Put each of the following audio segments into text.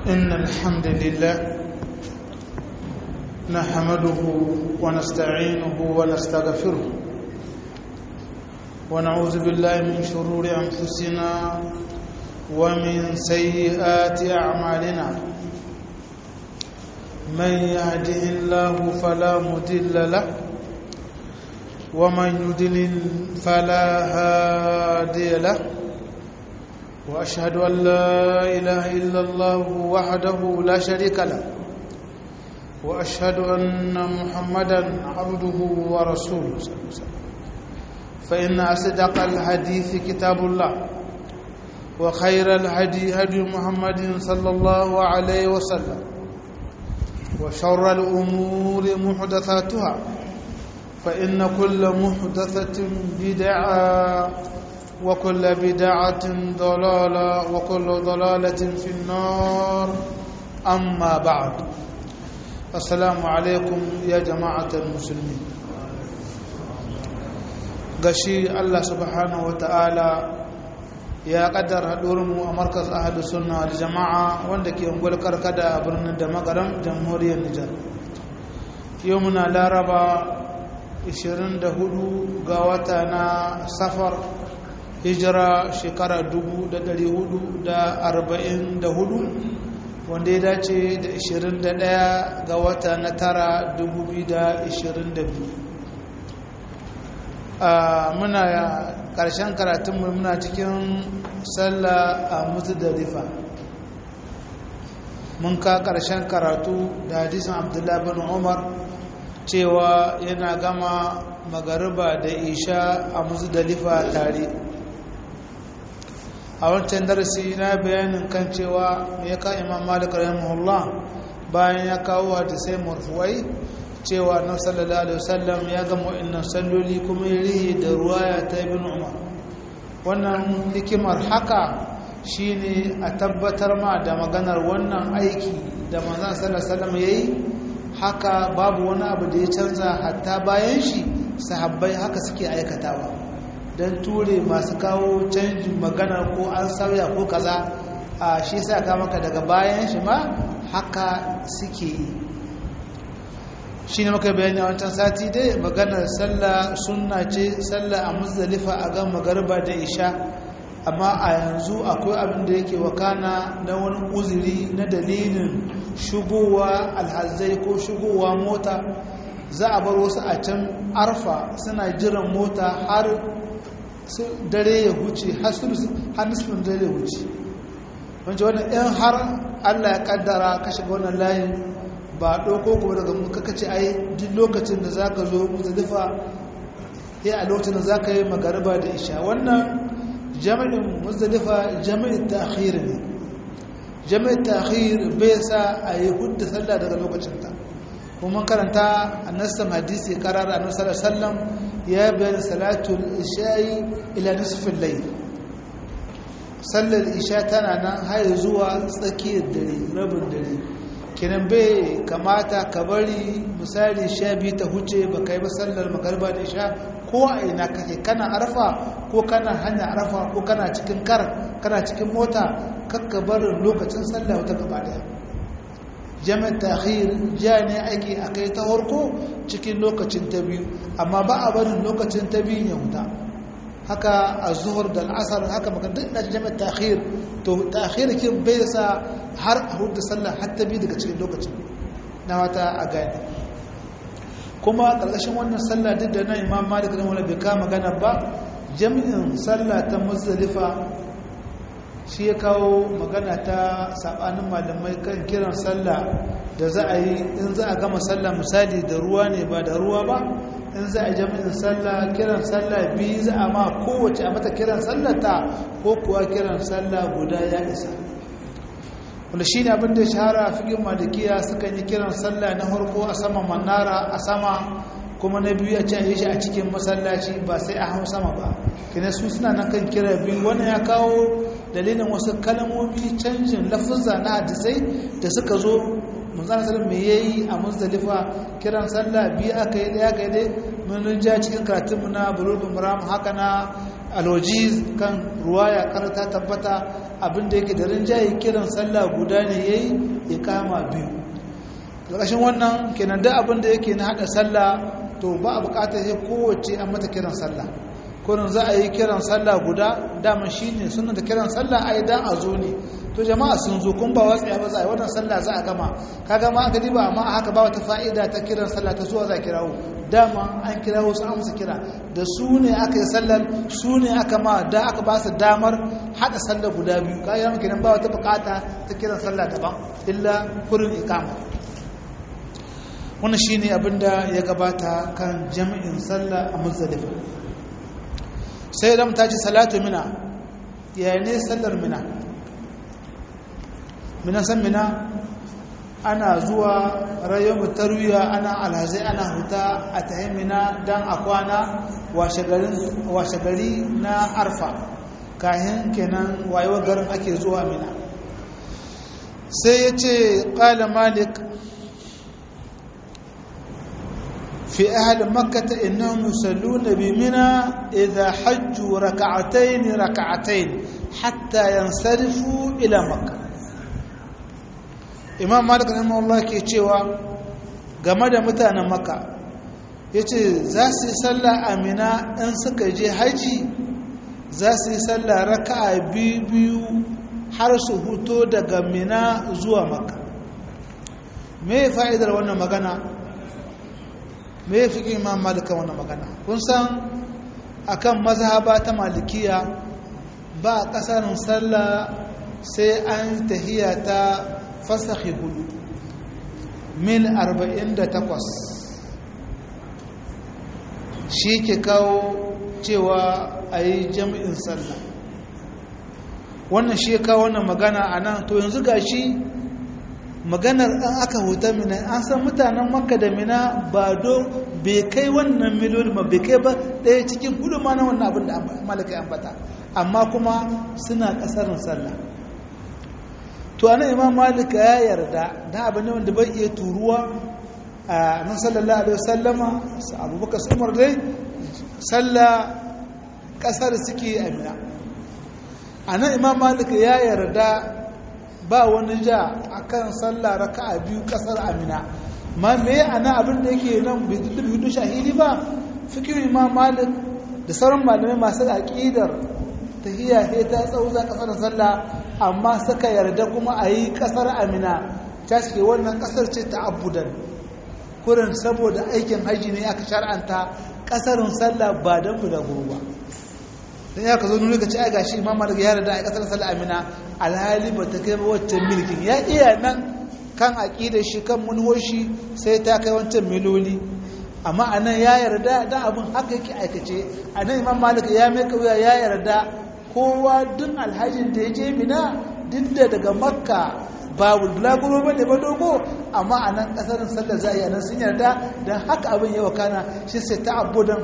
إن الحمد لله نحمده ونستعينه ونستغفره ونعوذ بالله من شرور أنفسنا ومن سيئات أعمالنا من يهده الله فلا مضل له ومن يضلل فلا هادي له واشهد ان لا اله الا الله وحده لا شريك له واشهد ان محمدا عبده ورسوله صلى الله عليه وسلم فان اصدق الحديث كتاب الله وخير الهدي هدي محمد صلى الله عليه وسلم وشر الامور محدثاتها فإن كل محدثة بدعة وكل بدعة ضلالة وكل ضلالة في النار أما بعد السلام عليكم يا جماعة المسلمين gashi Allah subhanahu wata'ala ya kaddara haɗurinmu a markas ahadu sunna da jama'a wanda ke ungul karkada a birnin da magaram jamhuriyar Nijar yau muna laraba 24 ga wata na safar hijira shekara 444 wanda ya dace da 21 ga wata na tara 2022 muna ƙarshen karatunmu muna cikin sallah a mutu da rifa mun ka ƙarshen karatu da hadisun abdullahi bin umar cewa yana gama magariba da isha a musdalifa tare a wancan darasi na bayanin kan cewa ya ka imam malik rahimahullah bayan ya kawo hadisai marfuwai cewa na sallallahu alaihi wasallam ya gama wa'annan salloli kuma ya rihe da ruwaya ta ibn umar wannan hikimar haka shine a tabbatar ma da maganar wannan aiki da manzon sallallahu alaihi wasallam yayi haka babu wani abu da ya canza hatta bayan shi sahabbai haka suke aikatawa don ture masu kawo canjin magana ko an sauya ko kaza a shi sa ka maka daga bayan shi ma haka suke yi shi ne maka bayani a wancan sati dai maganar sallah sunna ce sallah a muzdalifa a gan magarba da isha amma a yanzu akwai abin da yake wakana na wani uzuri na dalilin shigowa alhazai ko shigowa mota za a bar wasu a can arfa suna jiran mota har dare ya huce har nisfin dare ya huce wancan wannan yan har allah ya kaddara ka shiga wannan layin ba ɗauko kuma daga mun kaka ce ai duk lokacin da za ka zo muzdalifa ya a lokacin da za ka yi magariba da isha wannan jami'in muzdalifa jami'in ta'khir ne jami'in ta'khir bai sa a yi hudda sallah daga lokacinta kuma karanta annasan hadisi karar annabi sallallahu alaihi wasallam ya bayyana salatul isha'i ila nisfil layl sallar isha tana nan har zuwa tsakiyar dare rabin dare kenan bai kamata ka bari misali sha biyu ta huce ba kai ba sallar magarba da isha ko a ina kake kana arfa ko kana hanya arfa ko kana cikin kar kana cikin mota kakka barin lokacin sallah wata gaba daya jami'ar tahir ja ne aiki a kai ta harko cikin lokacin ta biyu amma ba a barin lokacin ta biyu ya huta haka a zuhur da al'asar haka maka duk da jami'ar tahir to tahir kin bai sa har a hudu sallah har ta biyu daga cikin lokacin na wata a gani kuma ƙarƙashin wannan sallah duk da na imam malik da wani bai kama magana ba jami'in sallah ta muzdalifa shi ya kawo magana ta sabanin malamai kan kiran sallah da za a yi in za a gama sallah misali da ruwa ne ba da ruwa ba in za a jami'in sallah kiran sallah biyu za a ma kowace a mata kiran sallah ta ko kuwa kiran sallah guda ya isa wanda shi ne abin da ya shahara a figin malikiya suka yi kiran sallah na harko a sama manara a sama kuma na biyu a can yi shi a cikin masallaci ba sai a hau sama ba kina su suna nan kan kira biyu wani ya kawo dalilin wasu kalmomi canjin lafuzza na hadisai da suka zo manzana sallam me yayi a muzdalifa kiran sallah biyu aka yi daya aka yi dai mun ja cikin karatunmu na bulugul maram haka na alojiz kan ruwaya kar ta tabbata abinda yake da rinjaye kiran sallah guda ne yayi iqama biyu ƙarƙashin wannan kenan da abinda yake na hada sallah to ba a buƙatar sai kowace an mata kiran sallah kurin za a yi kiran sallah guda dama shine sunan da kiran sallah ai dan a zo ne to jama'a sun zo kun ba watsaya ba za a yi wannan sallah za a gama ka gama aka diba amma haka ba wata fa'ida ta kiran sallah ta zuwa za a kirawo dama an kirawo su amsa kira da su ne aka yi sallar su ne aka ma da aka ba su damar hada sallar guda biyu ka yi kenan ba wata bukata ta kiran sallah daban illa kurin ikama wannan shine abinda ya gabata kan jami'in sallah a muzdalifa sai da ta ce salatu mina ya ne sallar mina mina san mina ana zuwa rayuwar tarwiya ana alhazai ana huta a tahin mina don a kwana washe gari na arfa kayan kenan wayewar garin ake zuwa mina sai ya ce ƙala malik في أهل مكة إنهم يصلون بمنى إذا حجوا ركعتين ركعتين حتى ينصرفوا إلى مكة إمام مالك رحمه الله كي cewa game da mutanen Makka yace za su yi sallah a Mina in suka je haji za su yi sallah raka'a biyu biyu har su huto daga Mina zuwa Makka me fa'idar wannan magana me ya fi imam malika wannan magana kun san akan mazhaba ta malikiya ba a kasarin sallah sai an tahiya ta fasahi hudu mil 48 shi ke kawo cewa a yi jami'in sallah wannan shi ya kawo wannan magana a nan to yanzu ga shi maganar an aka huta mina an san mutanen makka da mina ba do bai kai wannan miliyon ba bai kai ba ɗaya cikin hudu ma na wannan abin da malaka ambata amma kuma suna ƙasarin sallah to anan imam malika ya yarda na abin ne wanda bai iya turuwa a nan sallallahu alaihi wasallama su abubakar su umar dai sallah ƙasar suke a mina a nan imam malika ya yarda ba wani ja akan sallah raka'a biyu kasar amina ma me ana abin da yake nan bai hudu shahidi ba fikir imam malik da sauran malamai masu aqidar tahiyya sai ta tsauza kasar sallah amma suka yarda kuma a yi kasar amina ta ce wannan kasar ce ta abudan kurin saboda aikin haji ne aka shar'anta kasarin sallah ba don bulaguro ba dan ya ka zo nuna ka ci a gashi imam malik ya yarda a kasar sallah amina alhali ba ta kai wancan milkin ya iya nan kan aƙida shi kan munhoshi sai ta kai wancan miloli amma a nan ya yarda da abin haka yake aikace a nan imam malik ya mai kauya ya yarda kowa duk alhajin da ya je mina duk da daga makka babu bulaguro ba ne ba dogo amma a nan ƙasarin sallar za a yi a nan sun yarda don haka abin yawa kana shi sai ta abu don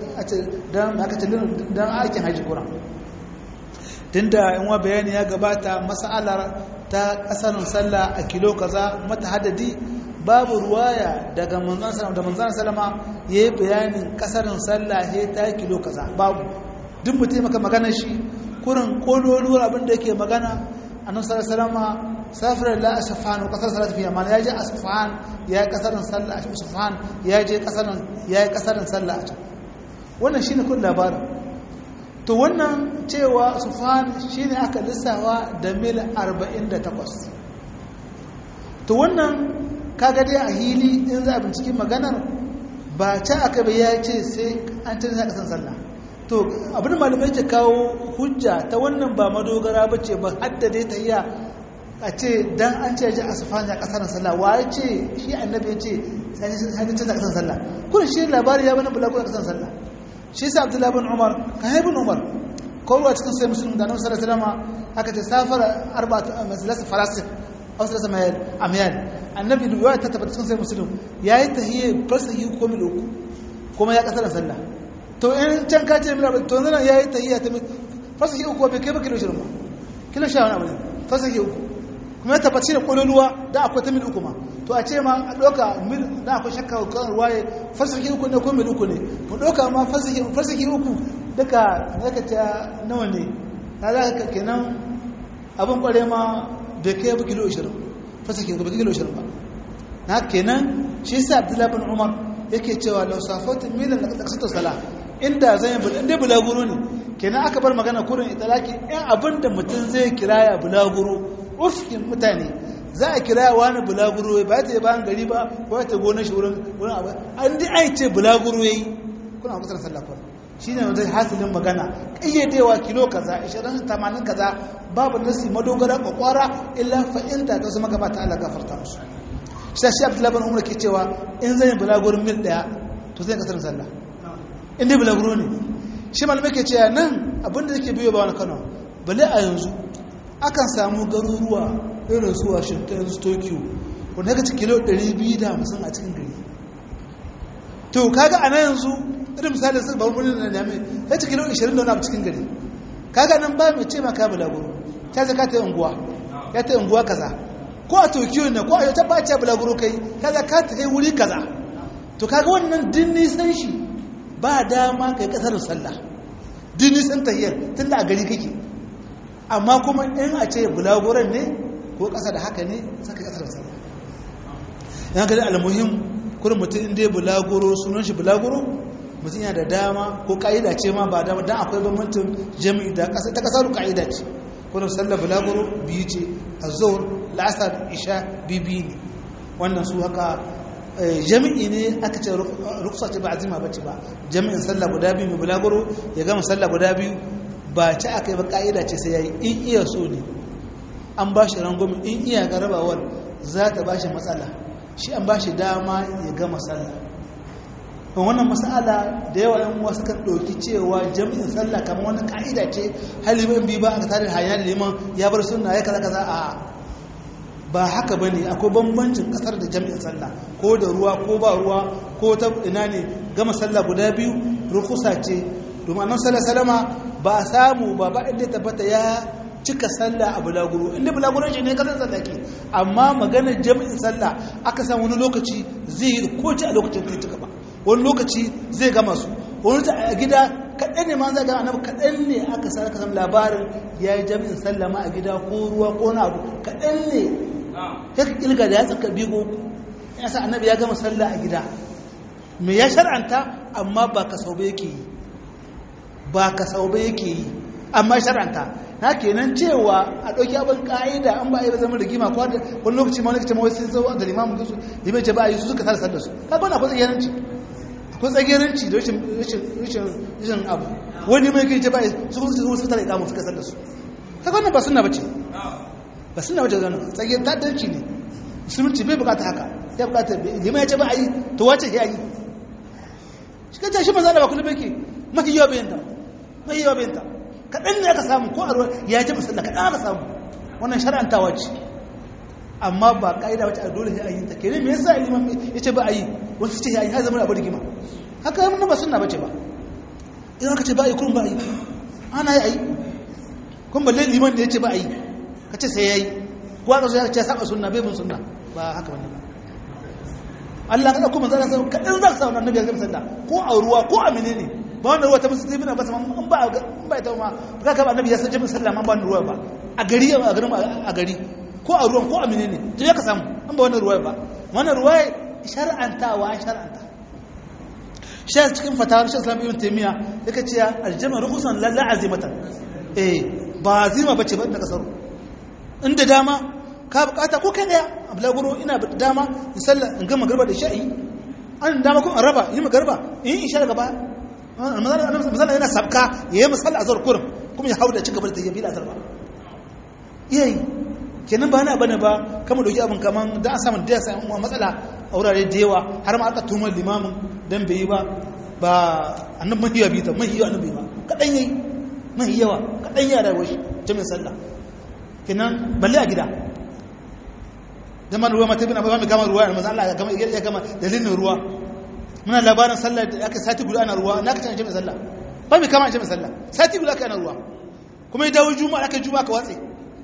aikin hajji kuran tunda in wa bayani ya gabata mas'alar ta kasarin sallah a kilo kaza mata hadadi babu ruwaya daga manzon sallama da manzon sallama yayi bayanin kasarin sallah he ta kilo kaza babu duk mutum maka magana shi kurin kololuwar abin da yake magana annabi sallallahu alaihi wasallam safar la asfan wa kasar salat fi yaman yaje asfan ya kasarin sallah a asfan yaje kasarin yayi kasarin sallah a can wannan shine kun labarin to wannan cewa sufan shi ne aka lissawa da mil 48 to wannan kaga dai a hili in za a binciki maganar ba ta aka bai ya ce sai an canza kasan sallah to abin malamai ke kawo hujja ta wannan ba madogara ba ce ba hadda dai ta iya a ce dan an ce ji a sufan ya kasar sallah wa ya ce shi annabi ya ce sai canza kasan sallah kuma shi labari ya bani bulagu kasan sallah shi sa abdullahi bin umar kan haibin umar kowa cikin sai musulun da nan sallallahu alaihi aka ce safar arba'atu masalasa farasik aw salasa mayal amyal annabi da ta tabbata cikin sai musulun yayi tahiyya farsahi ko mil uku kuma ya kasar sallah to in can ka ce mil to nan yayi tahiyya ta farsahi uku bai kai ba kilo 20 ba kilo 10 wani abu ne farsahi uku kuma ya tabbaci da kololuwa da akwai ta mil uku ma to a ce ma a ɗauka mil da akwai shakka kan ruwaye fasaki uku ne ko mil uku ne mu ɗauka ma fasaki uku duka ya ka ta nawa ne ta za ka kenan abin kware ma bai kai ba kilo 20 fasa ke ba kilo 20 ba na kenan shi sa abdullahi bin umar yake cewa lau safatin milan da kasata sala inda zan yi inda bulaguro ne kenan aka bar magana kurin italaki yan abin da mutum zai kiraya bulaguro urfin mutane za a kiraya wani bulaguro ba ta yi bayan gari ba ba ta gona shi wurin wurin abu an di ai ce bulaguro yayi kuna kusa sallah fa shine wanda hasilin magana kayyadewa kilo kaza 20 80 kaza babu nasi madogara kwakwara illa fa inda ta zama gaba ta Allah gafarta musu sai shi Abdullahi bin Umar ke cewa in zan yi bulagurin mil daya to zai kasar sallah in dai bulaguro ne shi malamai ke cewa nan abinda yake biyo ba wani Kano bale a yanzu akan samu garuruwa irin su Washington su Tokyo wanda kace kilo 250 a cikin gari to kaga a nan yanzu irin misalin sun babu birnin da dame ya ci kilo 20 da wani abu cikin gari kaga nan ba mai ce maka bulaguro ta zaka ta unguwa ya ta unguwa kaza ko a tokyo ne ko a yau ta ba ta bulaguro kai kaza ka ta yi wuri kaza to kaga wannan din nisan shi ba dama kai kasar sallah din nisan tahiyar tun da a gari kake amma kuma in a ce bulaguron ne ko kasa da haka ne saka kasar sallah yana gani almuhim kurin mutum inda ya bulaguro sunan shi bulaguro mutum yana da dama ko ka'ida ce ma ba dama don akwai bambancin jami'i da ƙasa ta ƙasar ka'ida ce kurin sallar bulaguro biyu ce a zuwar la'asar isha bibi ne wannan su haka jami'i ne aka ce ruksa ce ba azima ba ce ba jami'in sallar guda biyu mai bulaguro ya gama sallar guda biyu ba ce aka yi ba ka'ida ce sai ya yi in iya so ne an ba shi rangwami in iya garabawar za ta ba shi matsala shi an ba shi dama ya gama sallah wannan masala da yawa yan wasu kan ɗauki cewa jami'in sallah kamar wani ka'ida ce halimin bi ba aka tare hanya da liman ya bar suna ya kaza kaza a ba haka ba ne akwai bambancin kasar da jami'in sallah ko da ruwa ko ba ruwa ko ta ina ne gama sallah guda biyu rukusa ce domin annan sallah salama ba a samu ba ba inda tabbata ya cika sallah a bulaguro inda bulaguro shi ne kasar sallah ke amma maganar jami'in sallah aka samu wani lokaci zai yi ko a lokacin da cika ba wani lokaci zai gama su wani ta a gida kaɗan ne ma za ga annabi kaɗan ne aka sa aka samu labarin ya yi jami'in sallama a gida ko ruwa ko na abu kaɗan ne ya ilga da ya tsaka bigo ya sa annabi ya gama sallah a gida me ya shar'anta amma ba ka sau yake yi ba ka sau yake yi amma shar'anta na kenan cewa a ɗauki abin ƙa'ida an ba a yi ba zama rigima ko wani lokaci ma wani kace mawai sun zo da limamin su limai ce ba a yi su suka tare sallar su kaga wani akwai tsagiranci akwai tsagiranci da rashin abu wani mai kai ce ba a yi su kuma su suka tare ikamun suka sallar su kaga wannan ba suna bace ba suna bace zanen tsagiyar tadarci ne musulunci bai bukata haka ya bukata limai ya ce ba a yi to wace ya yi shi kan shi maza da ba kullum yake mafi yawa bayanta mafi yawa bayanta kaɗan ne aka samu ko a ruwa ya ji musalla kaɗan aka samu wannan shara'antawa ce amma ba ƙa'ida wacce a dole sai a yi ta kere me yasa liman ya ce ba a yi wasu ce ya yi har zama abu rigima haka yi ba sunna bace ba idan aka ce ba a yi kurun ba a yi ana yi a yi kun balle liman da ya ce ba a yi ka ce sai ya yi ko aka zo ya ce saba sunna bai bin sunna ba haka wani ba Allah ka ɗauko manzana sai kaɗan za ka sa wannan nabi ya gama sallah ko a ruwa ko a menene ba wanda ruwa ta musulmi na basa in ba in ba ita ma ka ka annabi ya san jami'in sallah man ba wanda ruwa ba a gari a garin a gari ko a ruwan ko a menene to ya ka samu in ba wannan ruwa ba wannan ruwa shar'antawa shar'anta shi cikin fatawar shi islam ibn taymiya yake cewa aljama rukusan la azimatan eh ba azima bace ba da kasaro inda dama ka bukata ko kai daya ablaguro ina da dama in sallah in gama garba da sha'i an dama ko an raba yi magarba in isha daga baya misali yana sabka ya yi misali a zuwa kurin kuma ya hau da cigaba da ta yabi da azarba iyayi kenan ba na bane ba kama dauki abin kaman da an samun da ya samu matsala a wurare da yawa har ma aka tumar limamin dan bai yi ba ba annan mahiya bi ta mahiya annan bai ba kadan yayi mahiyawa kadan ya rayuwar shi jami'in sallah kenan balle a gida zaman ruwa mata bin abuwa mai gama ruwa ya maza Allah ya gama dalilin ruwa muna labarin sallah da aka sati guda ana ruwa na ka canje mai sallah ba mai kama mai sallah sati guda aka ana ruwa kuma ya dawo juma'a aka juma'a ka watse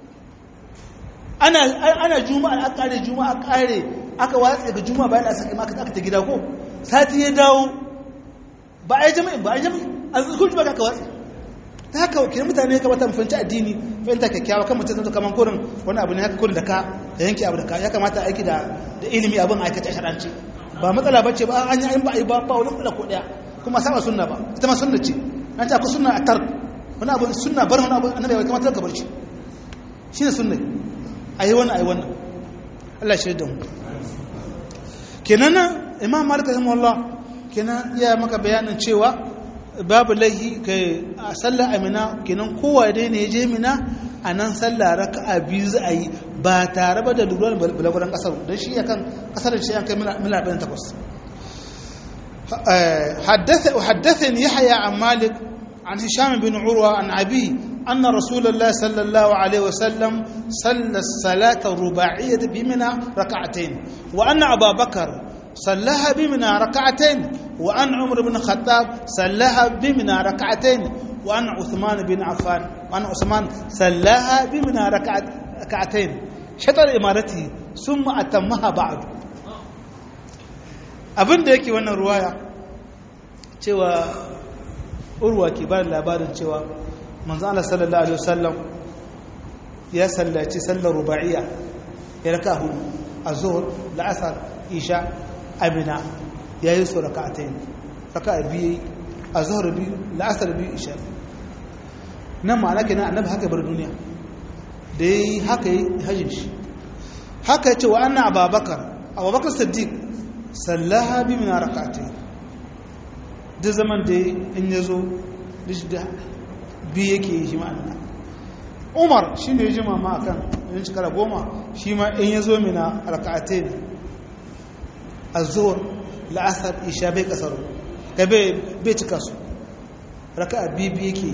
ana ana juma'a aka kare juma'a kare aka watse ga juma'a bayan aka saki aka ta gida ko sati ya dawo ba a yi jami'in ba a yi jami'in a zukun juma'a aka watse ta haka wakilin mutane ka bata mafanci addini fahimta kyakkyawa kan mutum kamar kurin wani abu ne haka kurin da ka da yanke abu da ka ya kamata aiki da ilimi abin aikata sharanci ba matsala ba ce ba an yi ba a yi ba ba wani matsala ko daya kuma saba sunna ba ita ma sunna ce an ta ku sunna a tar wani abu sunna bar wani abu annabi bai kamata ka bar shi shine sunna ayi wannan ayi wannan Allah shi da mu kenan imam malik rahimahullah kenan ya maka bayanin cewa babu laihi kai a sallar amina kenan kowa dai ne je mina a nan sallah raka'a biyu za a yi ba tare ba da lura da bulaguran kasar don shi yakan kasar shi yankan mila ɗin takwas حدثني يحيى عن مالك عن هشام بن عروة عن أبيه أن رسول الله صلى الله عليه وسلم صلى الصلاة الرباعية بمنى ركعتين وأن أبا بكر صلىها بمنى ركعتين وأن عمر بن الخطاب صلىها بمنى ركعتين وأن عثمان بن عفان وأن عثمان صلىها بمنى ركعتين شطر إمارته ثم أتمها بعد abin da yake wannan ruwaya cewa urwa ke ba labarin cewa manzo Allah sallallahu alaihi wasallam ya sallaci sallar ruba'iyya ya raka hudu azhur la'asar isha amina yayi su raka'atayn raka'a biyu azhur biyu la'asar biyu isha nan ma'ana kenan annabi haka bar duniya da yayi haka yi hajjin shi haka ya ce wa anna ababakar abubakar siddiq sallaha bi min rak'atayn da zaman da in yazo da bi yake yi shi ma'ana umar shi ne jima ma akan in shekara goma shi ma in yazo mina rak'atayn azhur la'asar isha bai kasaro ka bai cika su raka'a bibi yake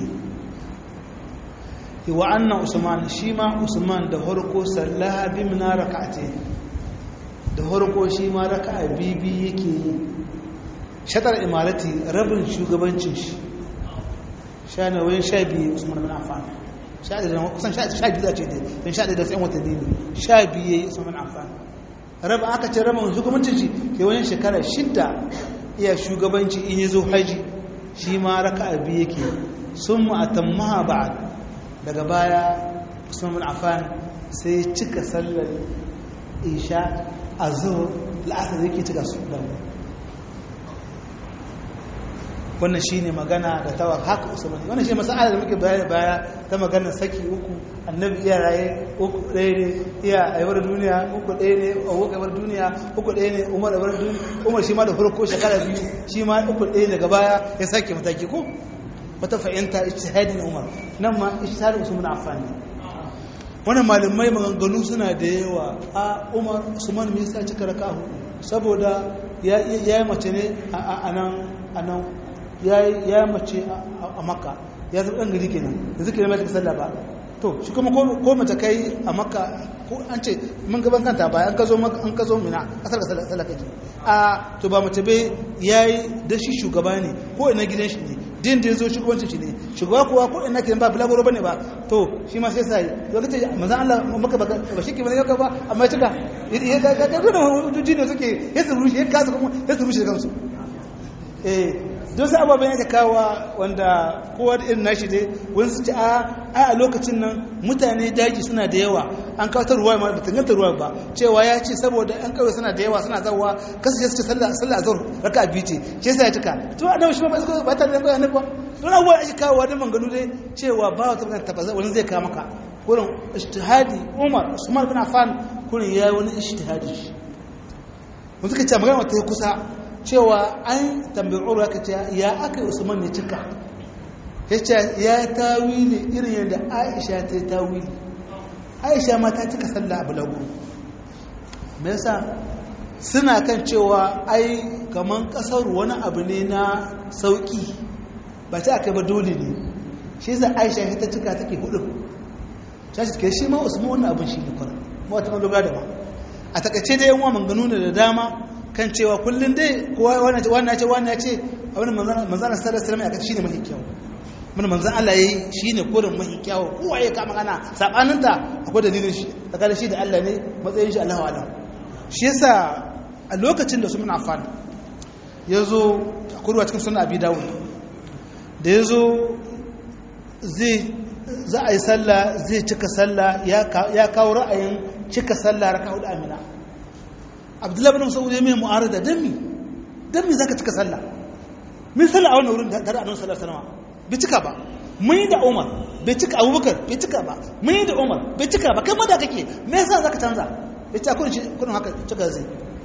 yi wa annan usman shi ma usman da harko sallaha bi min rak'atayn da harko shi ma raka'a bibi yake yi shatar imarati rabin shugabancin shi sha na wayan sha biyu usman bin affan sha da kusan sha biyu da ce dai don sha da tsayin watanni ne sha biyu yayi usman bin affan rabin aka ce rabin shugabancin shi ke wayan shekara shidda iya shugabanci in yazo haji shi ma raka'a biyu yake sun mu atammaha ba'd daga baya usman bin affan sai cika sallar isha azhur la'asar yake cika su da wannan shi ne magana da tawa haka usmani wannan shi masala da muke baya baya ta maganar saki uku annabi iya raye uku ɗaya ne iya aiwar duniya uku ɗaya ne a wuka aiwar duniya uku ɗaya ne umar aiwar duniya umar shi ma da farko shekara biyu shi ma uku ɗaya daga baya ya sake mataki ko wata fahimta ijtihadin umar nan ma ijtihadin usman affan ne wannan malamai maganganu suna da yawa a umar usman me yasa cika raka saboda ya yi mace ne a nan ya mace a makka ya zaɓi ɗan gari kenan da zuke mai tafi sallah ba to shi kuma ko mace kai a makka ko an ce mun gaban kanta ba an ka zo an ka zo mina kasar ka sallah kaji a to ba mace bai yayi da shi shugaba ne ko ina gidan shi ne din da zo shugabancin shi ne shugaba kuwa ko ina kiran ba bulagoro bane ba to shi ma sai sai to kace manzon Allah maka ba ba shi ke bane ba amma ya tuka ya ga ga ga hujjoji ne suke ya su rushe ya kasa kuma ya su rushe kansu eh don sai ababen yake kawa wanda kowa da irin nashi dai wani su ci a a lokacin nan mutane daji suna da yawa an kawo ta ruwa ma da tanganta ruwa ba cewa ya ce saboda an kawai suna da yawa suna zawa kasu su ce sallah sallah azhar raka biyu ce ce sai ya tuka to annabi shi ba ba ta da annabi ba don abuwa ake kawo da manganu dai cewa ba wata magana tabbata wani zai kawo maka kurin ijtihadi Umar Usman bin Affan kurin yayi wani ijtihadi shi mun suka ce magana wata kusa cewa an tambayi urwa ka ce ya aka usman ne cika ya ce ya tawili irin yadda aisha ta yi tawili aisha ma ta cika sallah abu lagu me yasa suna kan cewa ai kaman kasar wani abu ne na sauki ba ta aka ba dole ne shi yasa aisha ta cika take hudu shashi ke shi ma usman wannan abin shi ne kwarar ma wata madogara da ba a takaice da yan wa manganu da dama kan cewa kullum dai kowa wannan ce wannan ce wannan ce abin manzana manzana sallallahu alaihi wasallam ya shine mafi kyau mun manzan Allah yayi shine kurin mafi kyau kowa ya kama kana sabanin ta akwai dalilin shi daga shi da Allah ne matsayin shi Allahu alam shi yasa a lokacin da su mun afan yazo kurwa cikin sunan Abi Dawud da yazo zai za a yi sallah zai cika sallah ya kawo ra'ayin cika sallah raka hudu amina abdullahi bin mas'ud ya mai mu'arada dan mi dan mi zaka cika sallah min sallah a wannan wurin da annabi sallallahu alaihi wasallam bai cika ba mun yi da Umar bai cika Abubakar bai cika ba mun yi da Umar bai cika ba kai ma da kake me yasa zaka canza bai ta kun kun haka cika zai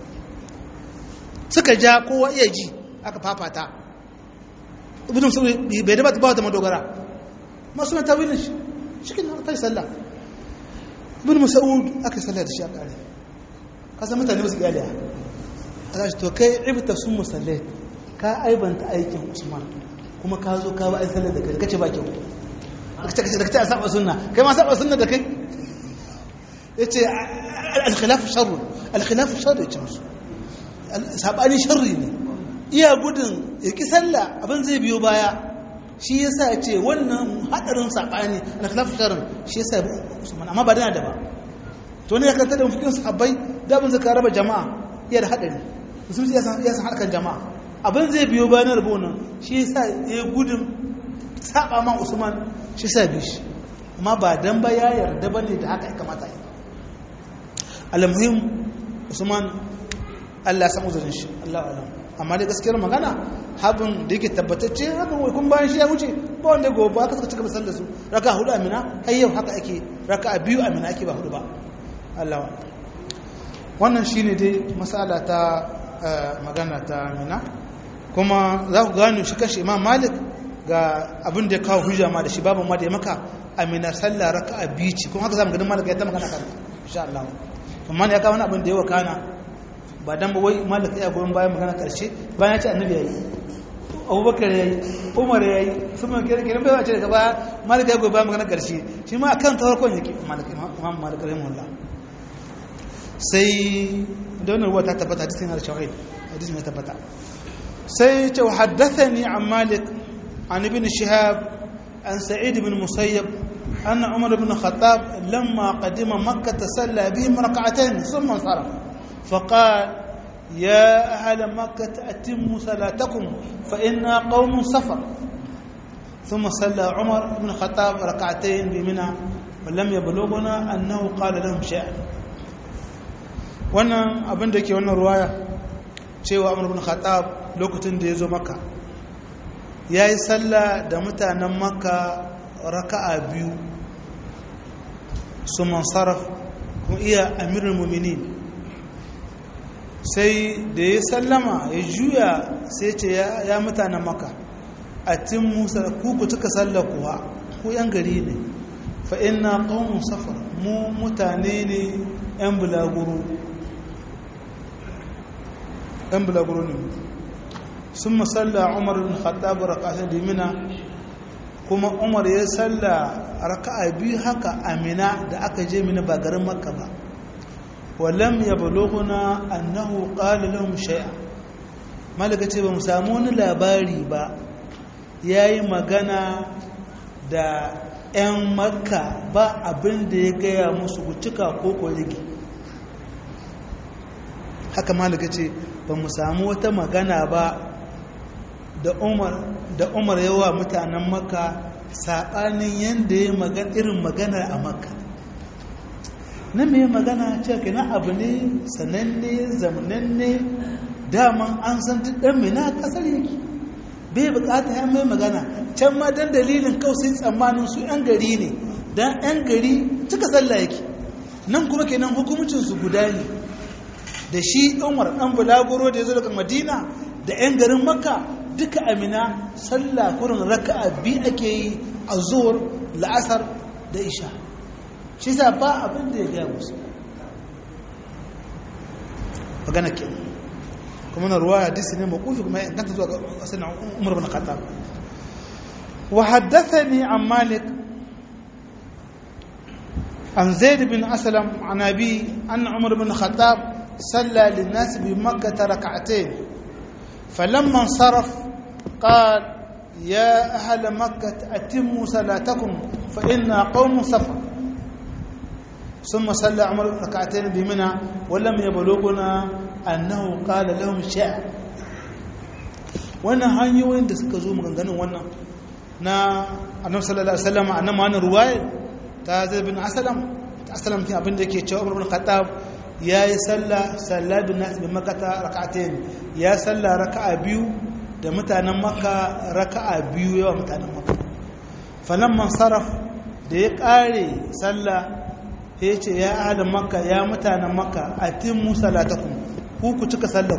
suka ja kowa iya ji aka fafata ibnu mas'ud bai da ba da madogara masu na tawilin shi cikin na kai sallah ibn mas'ud aka sallah da shi a kare kasan mutane ba su iyali a za shi to kai ibta sun musallai ka aibanta aikin usman kuma ka zo ka ba ai sallah da kai kace ba kyau kace kace da kace a saba sunna kai ma saba sunna da kai yace al-khilaf sharr al-khilaf sharr yace musu sabani sharri ne iya gudun ya ki sallah abin zai biyo baya shi ya sa ce wannan haɗarin saɓani na khilafin sharin shi ya sa usman amma ba dana da ba to ne ya kanta da mafikin sahabbai dabin zaka raba jama'a iya da haɗari musulmi ya san harkar jama'a abin zai biyo bayan rabo nan shi ya sa ya gudun saɓa ma usman shi sa bi shi amma ba dan ba ya yarda ba ne da haka ya kamata yi almuhim usman allah ya san uzurin shi allah alam amma dai gaskiyar magana habin da yake tabbatacce habin wai kun bayan shi ya wuce ba wanda gobe aka suka cika basar da su raka hudu amina har yau haka ake raka a biyu amina ake ba hudu ba Allah wa wannan shine dai masala ta magana ta amina kuma za ku gano shi kashe imam malik ga abin da ya kawo hujja ma da shi babu ma da ya maka amina sallah raka a biyu ce kuma haka zamu ganin malik ya ta magana kan insha Allah amma ya kawo wani abin da ya wakana ba dan ba wai malik ya goyon bayan magana karshe bayan ya ce annabi yayi abubakar yayi umar yayi sun ma kira kira bai wace daga baya malik ya goyon bayan magana karshe shi ma akan tawarkon yake malik imam malik rahimahullah sai da wannan ruwa ta tabbata hadisin da shahid hadisin ya tabbata sai ce haddathani an malik an ibn shihab an sa'id ibn musayyab أن عمر بن الخطاب لما قدم مكة صلى بهم ركعتين ثم انصرف فقال يا أهل مكة أتموا صلاتكم فإنا قوم سفر ثم صلى عمر بن الخطاب ركعتين بمنى ولم يبلغنا أنه قال لهم شيئا wannan abin da ke wannan ruwaya cewa amur bin khattab lokacin da ya zo maka ya yi sallah da mutanen maka raka'a biyu su mansaraf kuma iya amirin muminin sai da ya sallama ya juya sai ce ya mutanen maka a tin musa kuku cika sallakuwa ku yan gari ne fa ina ƙaunin safar mu mutane ne yan bulaguro yan bulaguro ne sun masalla umar bin khattab raka'atai dimina kuma umar ya salla raka'a biyu haka amina da aka je mina ba garin makka ba walam ya baloguna annahu qala lahum shay'a malaka ce ba mu samu wani labari ba yayi magana da 'yan makka ba abin da ya gaya musu gutuka ko ko rigi haka malaka ce ba mu samu wata magana ba da umar da umar yawa mutanen makka saɓanin yadda ya magana irin magana a makka na mai magana ce ka na abu ne sananne zamananne daman an san duk ɗan mai na ƙasar yake bai bukata ya mai magana can ma don dalilin kausai tsammanin su 'yan gari ne don 'yan gari cika sallah yake nan kuma kenan hukumcinsu guda ne da shi umar ɗan bulaguro da ya zo daga madina da 'yan garin makka duka amina sallah kurin raka'a bi ake yi a zuwar la'asar da isha shi sa ba abin da ya gaya musu magana ke kuma na ruwa hadisi ne makufi kuma ya ganta zuwa ga sanin umar bin khattab wa haddathani an malik an zaid bin aslam an abi anna umar bin khattab صلى للناس بمكة ركعتين فلما انصرف قال يا أهل مكة أتموا صلاتكم فإنا قوم سفر ثم صلى عمر ركعتين بمنى ولم يبلغنا أنه قال لهم شيء wannan hanyoyin da suka zo maganganun wannan na annabi sallallahu alaihi wasallam annabi wannan ruwaya ta zai bin asalam asalam kin abin da yake cewa Umar bin Khattab yayi sallah sallah bin nas bin makkah rak'atayn ya sallah raka'a biyu da mutanen makka raka'a biyu yawa mutanen makka falamman saraf da ya kare sallah ya ce ya ahalin makka ya mutanen makka atimmu salatakum ku ku cika sallar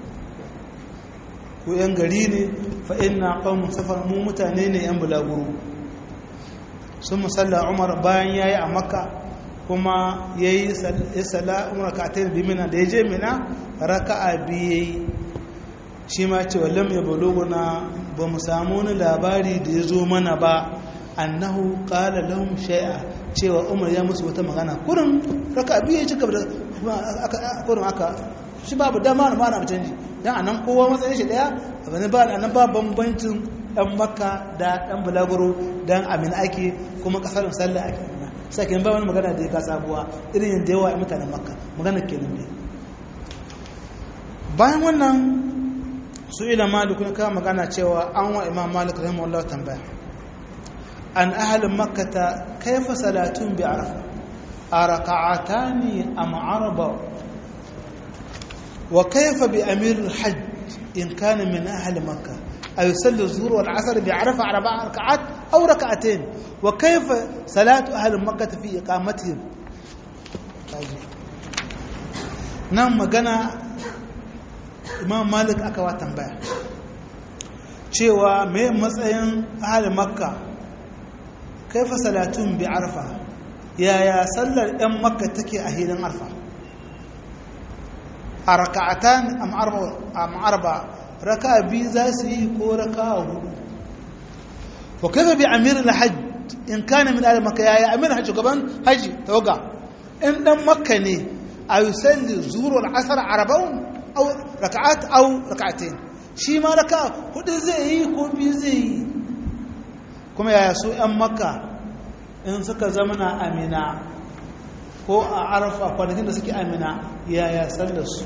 ku yan gari ne fa inna qaumun safar mu mutane ne yan bulaguro sun musalla umar bayan yayi a makka kuma yayi salla umar ka ta bi mina da yaje mina raka'a biyu shi ma ce wallam ya baloguna ba mu samu wani labari da ya zo mana ba annahu qala lahum shay'a cewa umar ya musu wata magana kurin raka biyu ya cika da kurin aka shi babu dama na mana canji dan anan kowa matsayin shi daya abin ba anan ba bambancin dan makka da dan bulaguro dan amin ake kuma kasar sallah ake sai kin ba wani magana da ya ka sabuwa irin yadda yawa mutanen makka magana kenan ne bayan wannan su ila malik ne ka magana cewa an wa imam malik rahimahullah tambaya an ahalin makkata kaifa salatun bi arafa a raka'atani am arba wa kaifa bi amir hajj in kana min ahli makka a yusalli zuhur wal asr bi arafa arba'a raka'at aw raka'atayn wa kaifa salatu ahli makkah fi iqamatihim nan magana imam malik aka wa tambaya cewa me matsayin ahli makka kaifa salatun bi arfa yaya sallar ɗan makka take a hilin arfa a raka'atan am arba raka'a biyu za su yi ko raka'a hudu wa kaifa bi amir al-hajj in kana min ahli makka yaya amir hajj gaban haji tawaga in dan makka ne a yusalli zuhur wal asr arba'un aw raka'at aw raka'atayn shi ma raka'a hudu zai yi ko biyu zai yi kuma yaya su 'yan makka in suka zama na amina ko a arafa kwanakin da suke amina yaya sallarsu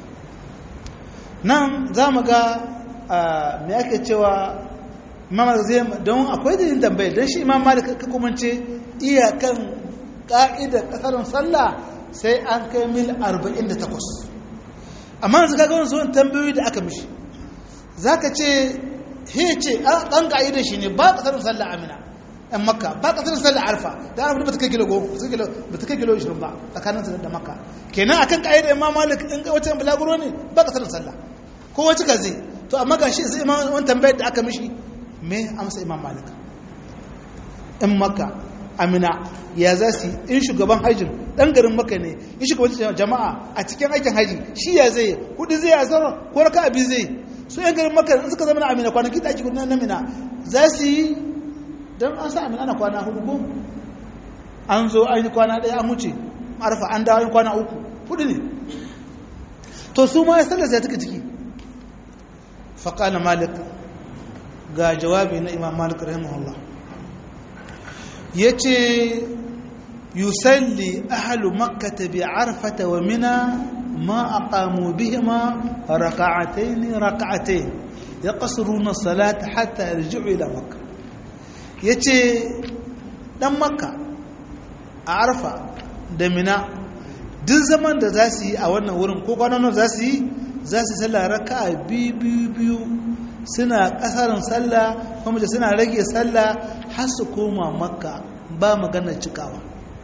nan za mu ga mai ake cewa mamar zai don akwai dalilin tambaye don shi imam malik ka kumance iyakan ka'idar kasarin sallah sai an kai mil 48 amma yanzu ka gawon zuwan tambayoyi da aka mishi za ka ce he ce ɗan ƙa'idar shi ne ba ƙasar sallah amina ɗan makka ba ƙasar sallah arfa da arfa ba ta kai kilo goma ba ta kai kilo ishirin ba tsakanin da makka kenan akan ƙa'idar imam malik in wata yan bulaguro ne ba ƙasar sallah ko wacce ka zai to amma ga shi sai imam wani tambayar da aka mishi me amsa imam malik ɗan makka amina ya za su in shugaban hajjin ɗan garin makka ne in shugaban jama'a a cikin aikin haji shi ya zai kuɗi zai asara ko raka abi zai su yan garin maka in suka zama na amina kwanaki da ake gudunar na mina za su yi don an sa amina na kwana hudu ko an zo an yi kwana ɗaya an wuce arfa an dawo kwana uku hudu ne to su ma ya sallar sai take ciki faƙala malik ga jawabi na imam malik rahimahullah ya ce yusalli ahalu makkata bi arfata wa mina ما أقاموا بهما ركعتين ركعتين يقصرون الصلاة حتى يرجعوا إلى مكة يتي دم مكة أعرف دمنا duk zaman da za su yi a wannan wurin ko kwanan za su yi za su sallah raka biyu biyu biyu suna kasarin sallah kuma da suna rage sallah har su koma makka ba maganar cikawa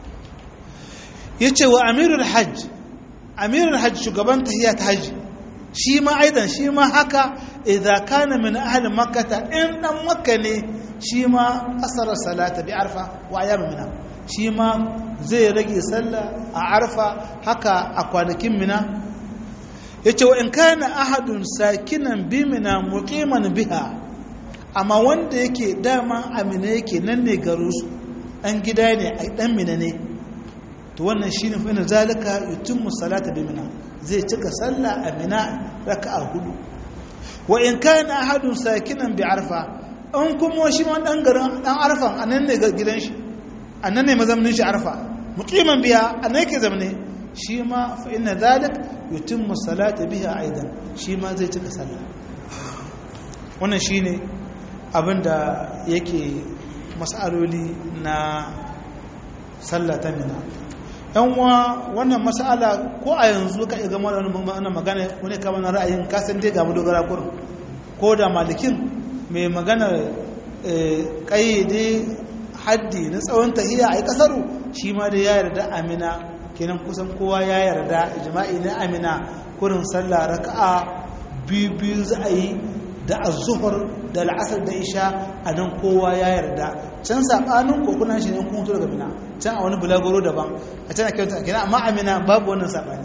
ya ce wa amirul hajj amirul hajji shugaban tahiyya ta hajji shi ma aidan shi ma haka idan kana min ahli makkata in dan makka ne shi ma asara salata bi arfa wa ayyam mina shi ma zai rage sallah a arfa haka a kwanakin mina yace wa in kana ahadun sakinan bi mina muqiman biha amma wanda yake dama amina yake nan ne garin su dan gida ne ai dan mina ne to wannan shine fa inna zalika yutimmu salata bi mina zai cika sallah a mina raka'a hudu wa in kana ahadun sakinan bi arfa an kuma shi ma dan garin dan arfan anan ne gidan shi anan ne mazamnin shi arfa muqiman biya anan yake zamne shi ma fa inna zalik yutimmu salata biha aidan shi ma zai cika sallah wannan shine abinda yake mas'aloli na sallah ta mina yan uwa wannan mas'ala ko a yanzu ka iya gama da wannan magana wani kama na ra'ayin kasan dai ga dogara kurin ko da malikin mai magana kayyade haddi na tsawon tahiya a yi kasaru shi ma da ya yarda amina kenan kusan kowa ya yarda jima'i na amina kurin sallah raka'a biyu biyu za a yi da azuhur da la'asar da isha a nan kowa ya yarda can saɓanin kokunan shi ne kuma daga mina can a wani bulagoro daban a can a kyauta a kina amma amina babu wannan saɓani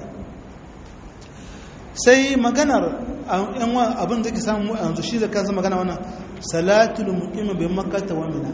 sai maganar abin da ke samu yanzu shi da kansa magana wannan salatul muqim bi makkah wa mina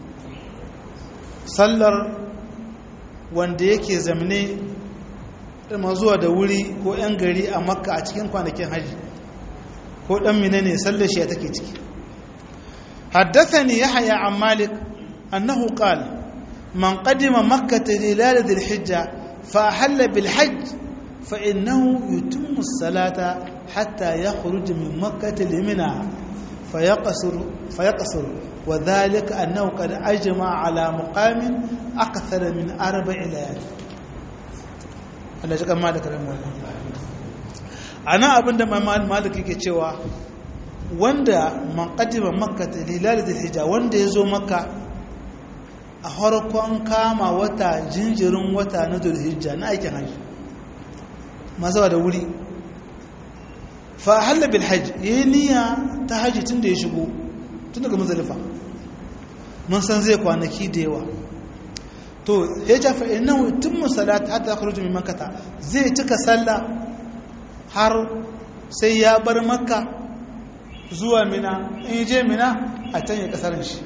sallar wanda yake zamne ma zuwa da wuri ko yan gari a makka a cikin kwanakin haji ko dan mina ne sallar shi take ciki haddathani yahya an malik annahu qala man qadima makkah hilal dhil hijja fa ahalla bil hajj fa innahu yutimmu as-salata hatta yakhruj min makkah limina فيقصر فيقصر وذلك أنه قد أجمع على مقام أكثر من أربع ليالي Allah ji kama da karamin ana abinda malik yake cewa wanda man qadima makka lilal hijja wanda yazo makka a harkon kama wata jinjirin wata na dhulhijja na aikin haji mazawa da wuri fa halla bil hajj yayi niyya ta haji tun da ya shigo tun daga mazalifa mun san zai kwanaki da yawa to ya ja fa innahu yutimmu salat hatta yakhruju min makkah zai cika sallah har sai ya bar makka zuwa mina in je mina a can ya kasarin shi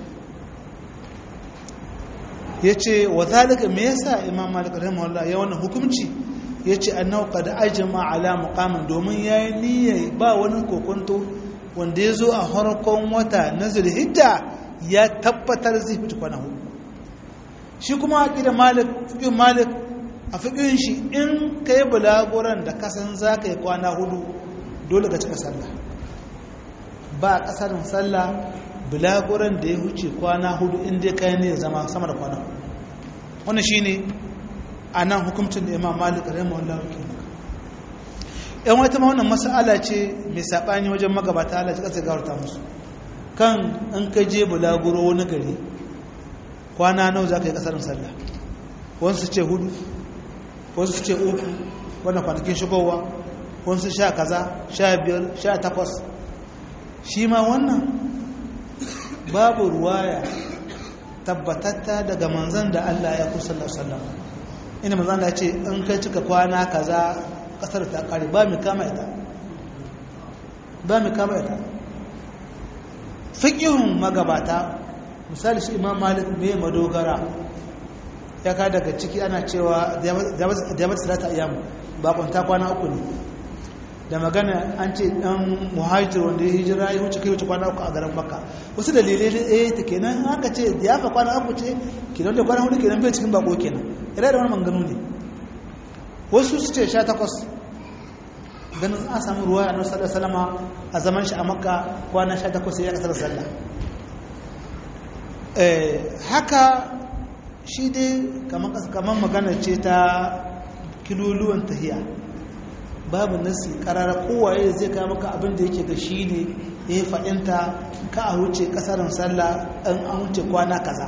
yace wa zalika me yasa imam malik rahimahullah ya wannan hukunci yace annahu qad ajma ala muqamin domin yayi niyyar ba wani kokonto wanda ya zo a harkon wata na zulhijja ya tabbatar zai fita kwana hudu shi kuma a ƙida malik fiƙin malik a fiƙin shi in ka yi bulaguran da kasan za ka yi kwana hudu dole ka cika sallah ba a ƙasarin sallah bulaguran da ya huce kwana hudu inda ka yi ne zama sama da kwana hudu wannan shi ne a nan hukumcin da imam malik rahimahullah ke yan wata ma wannan mas'ala ce mai saɓani wajen magabata Allah ƙasa gawarta musu kan in ka je bulaguro wani gari kwana nau za ka yi ƙasarin sallah wasu ce hudu wasu ce uku wannan kwanakin shigowa wasu sha kaza sha biyar sha takwas shi ma wannan babu ruwaya tabbatatta daga manzan da Allah ya kusa sallallahu ina manzan da ce in kai cika kwana kaza kasar ta kare ba mu kama ita ba mu kama ita fiqihun magabata misali shi imam malik me madogara ya ka daga ciki ana cewa da mata salata ayyam ba kwanta kwana uku ne da magana an ce dan muhajir wanda ya hijira ya wuce kai wuce kwana uku a garin makka wasu dalilai da eh ta kenan haka ce da ya fa kwana uku ce kenan da kwana hudu kenan bai cikin bako kenan ire da wani manganu ne wasu su ce sha takwas ganin an samu ruwa a nasarar salama a zaman shi a makka kwana sha takwas ya kasar sallah haka shi dai kamar magana ce ta kiloluwan tahiya babu nasi karara kowaye zai kawo maka abin da yake ga shi ne ya yi faɗinta ka a wuce kasarin sallah an an wuce kwana kaza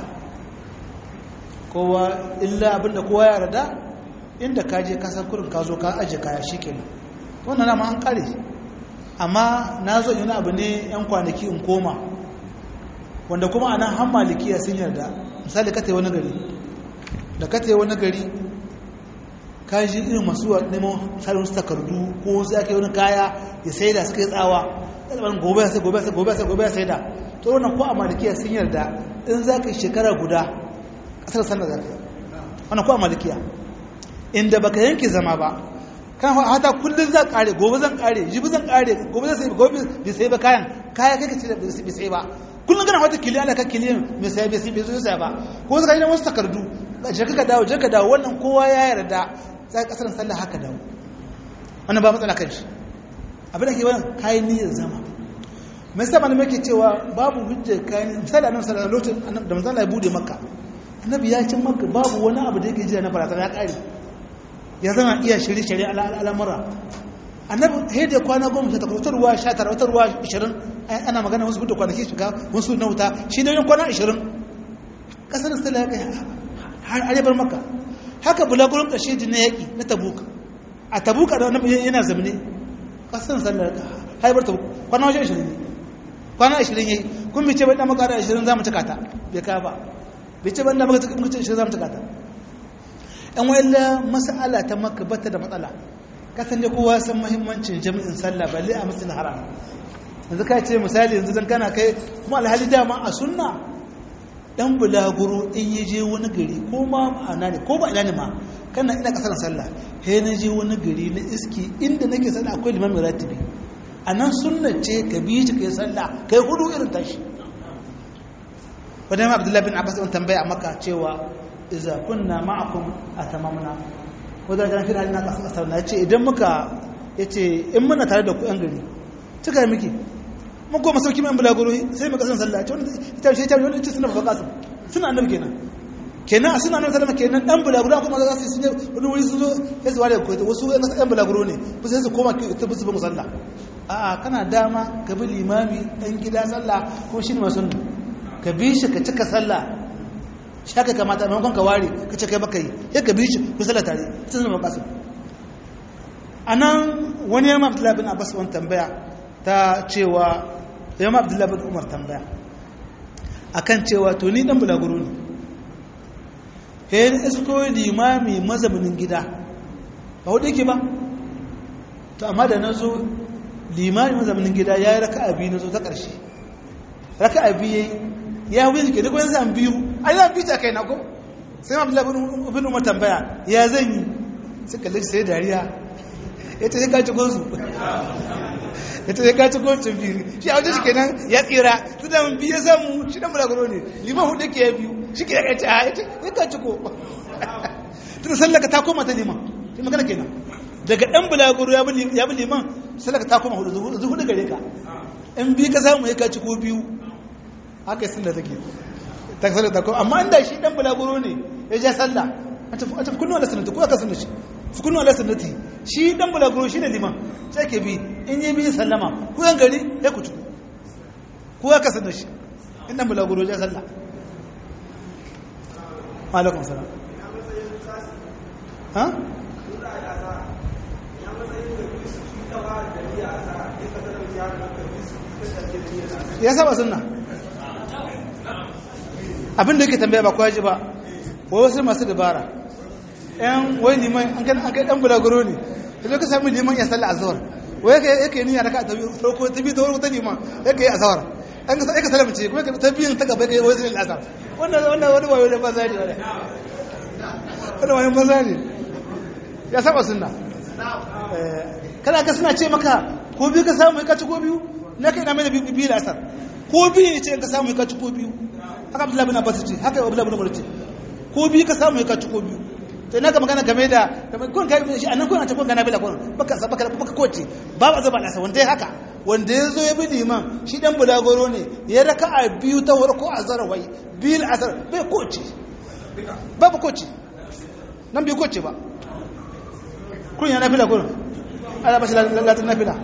kowa illa abin da kowa ya rada inda ka je kasar kurin ka zo ka aje kaya shi kenan wannan nama an kare amma na zo yi abu ne yan kwanaki in koma wanda kuma anan han malikiya sun yarda misali ka wani gari da ka wani gari ka ji irin masu neman tsarin wasu takardu ko sai ake wani kaya ya sai da suka yi tsawa ɗalibin gobe ya sai gobe ya sai gobe ya sai gobe ya sai da to wannan ko a malikiya sun yarda in za ka yi shekara guda ƙasar sanda za ka yi wannan ko a malikiya inda baka yanke zama ba kan hata kullum zan kare gobe zan kare jibi zan kare gobe zan sai gobe bai sai ba kayan kaya kai ka ce bai sai ba kullum kana wata kiliya da ka kiliya mai sai bai sai bai sai ba ko zaka yi wasu takardu je ka dawo je ka dawo wannan kowa ya yarda sai kasar sallah haka dawo wannan ba matsala kan shi abin da ke wannan kayan niyyar zama mai sa malamai ke cewa babu hujja kayan misali annabi sallallahu alaihi wasallam da manzo Allah ya bude makka annabi ya cin makka babu wani abu da yake jira na barazana ya kare ya zama iya shirye shirye al'amura annabi sai da kwana goma sha takwas wata ruwa sha tara wata ruwa ishirin ana magana wasu hudu kwanaki shiga wasu na wuta shi ne yin kwana ishirin kasar stella ya kai har arebar maka haka bulagurin ƙarshe ji na yaƙi na tabuka a tabuka da wani yana zamane kasar sallar haibar tabuka kwana wajen ishirin ne kwana ashirin yayi kun bice bai dan makara ashirin za mu cika ta bai ka ba bice bai dan makara ashirin za mu cika ta yan wayalla mas'ala ta makka bata da matsala kasan da kowa san muhimmancin jami'in sallah balle a masjidil haram yanzu ka ce misali yanzu dan kana kai kuma alhali dama a sunna dan bulaguro in ya je wani gari ko ma ana ne ko ba ina ne ma kana ina kasar sallah he na je wani gari na iski inda nake sallah akwai limamin ratibi a nan sunna ce ka bi shi kai sallah kai hudu irin tashi wadda abdullahi bin abbas wani tambaya a maka cewa iza kunna ma'akum a tamamna wadda jan fi halin aka asar na ce idan muka ya ce in muna tare da ku yan gari cika yi miki mun goma sauki mai bulaguro sai mu kasan sallah ce wani ita ce ita wani ce suna babba kasu suna annabi kenan kenan a suna annabi sallama kenan dan bulaguro kuma za su yi wani wuri sun zo ya zuwa da koyi wasu yan bulaguro ne ba sai su koma ta bisu ba musalla a'a kana dama ka bi limami dan gida sallah ko shi ne masu ka bi shi ka cika sallah shi haka kamata a maimakon ka ware ka ce kai baka yi ya ka bi shi ku sallah tare sun zama kasu a nan wani yamma abdullahi bin abbas wani tambaya ta cewa yamma abdullahi bin umar tambaya akan cewa to ni dan bulaguro ne he ni isko limami mazaunin gida ba hudu yake ba to amma da na zo limani mazaunin gida ya yi raka abi na zo ta ƙarshe raka abi ya yi ya wuyi ke duk wani zan biyu a yi zan biyu ta kai na ko sai ma abdullahi bin umar tambaya ya zan yi suka lalci sai dariya ya ce sai kaci gonsu ya ce sai kaci gonsu biyu shi a wajen shi kenan ya tsira su da biyu ya samu shi dan bulaguro ne liman hudu ke ya biyu shi ke ya ce a ya ce ya kaci ko tun sallaka ta koma ta liman shi magana kenan daga ɗan bulaguro ya bi liman sallaka ta koma hudu zuhu da gare ka in biyu ka samu ya kaci ko biyu haka yi sallah take ta sallah ta koma amma inda shi ɗan bulaguro ne ya ja sallah a tafi kunnu ala sunnati ko aka sunna shi fi kunnu ala sunnati shi ɗan bulaguro shi ne liman sai ke bi in yi biyu sallama ku yan gari ya ku tuku ko aka sunna shi in ɗan bulaguro ya sallah alaikum salam ha ya saba sunna abinda yake tambaya ba kwaji ba wa wasu masu dabara yan wai liman an kai an kai dan bulaguro ne da ka sami liman ya salla azhar wai yake yake niyya raka ta biyu farko ta biyu ta farko ta liman yake yi azhar an ka yake salama ce kuma ta biyun ta gaba yake wai sai azhar wannan wannan wani wayo da bazari ne wannan wayo bazari ya saba sunna kana ga suna ce maka ko biyu ka samu ka ci ko biyu na kai na mai da biyu da asar ko biyu ne ce ka samu ka ci ko biyu haka abdullahi bin abbas ce haka abdullahi bin umar ce ko biyu ka samu ka ci ko biyu to ina ka magana game da kun kai shi anan kun a cikin gana bila kun baka baka baka koce ba ba zaba nasa wanda ya haka wanda ya zo ya bi liman shi dan bulagoro ne ya raka a biyu ta warko a zarawai biyu asar bai koce ba ba koce nan bai koce ba kun yana fila kun ala bashi latin na fila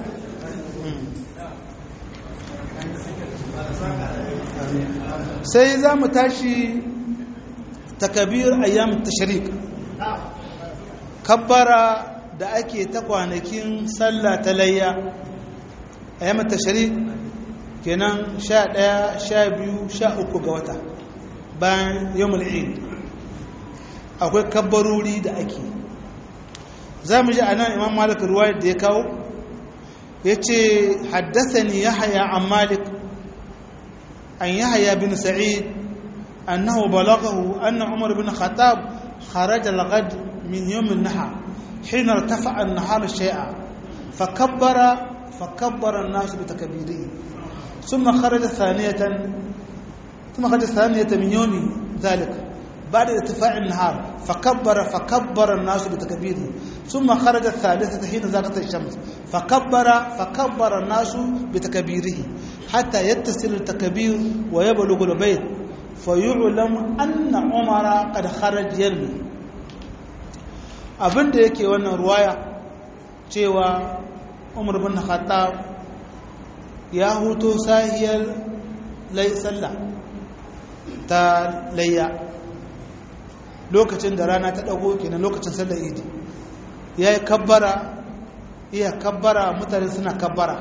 sai za mu tashi takabir ayyam tashrik kabbara da ake ta kwanakin sallah ta layya ayyam tashrik kenan sha ɗaya sha biyu sha uku ga wata bayan yawmul eid akwai kabbarori da ake za mu ji a nan imam malik ruwayar da ya kawo ya ce haddasa ni ya haya an malik an ya haya bin sa'id annahu balagahu anna umar bin khattab kharaja al-ghad min yawm an-nahar حين ارتفع النهار شيئا فكبر فكبر الناس بتكبيره ثم خرج ثانية ثم خرج ثانية من يوم ذلك بعد ارتفاع النهار فكبر فكبر الناس بتكبيره ثم خرج الثالثة حين زاغت الشمس فكبر فكبر الناس بتكبيره حتى يتصل التكبير ويبلغ البيت فيعلم أن عمر قد خرج يرمي abin da yake wannan ruwaya cewa umar bin khattab ya huto sahiyar sallah ta layya lokacin da rana ta dago kenan lokacin sallar idi ya yi kabbara iya kabbara mutane suna kabbara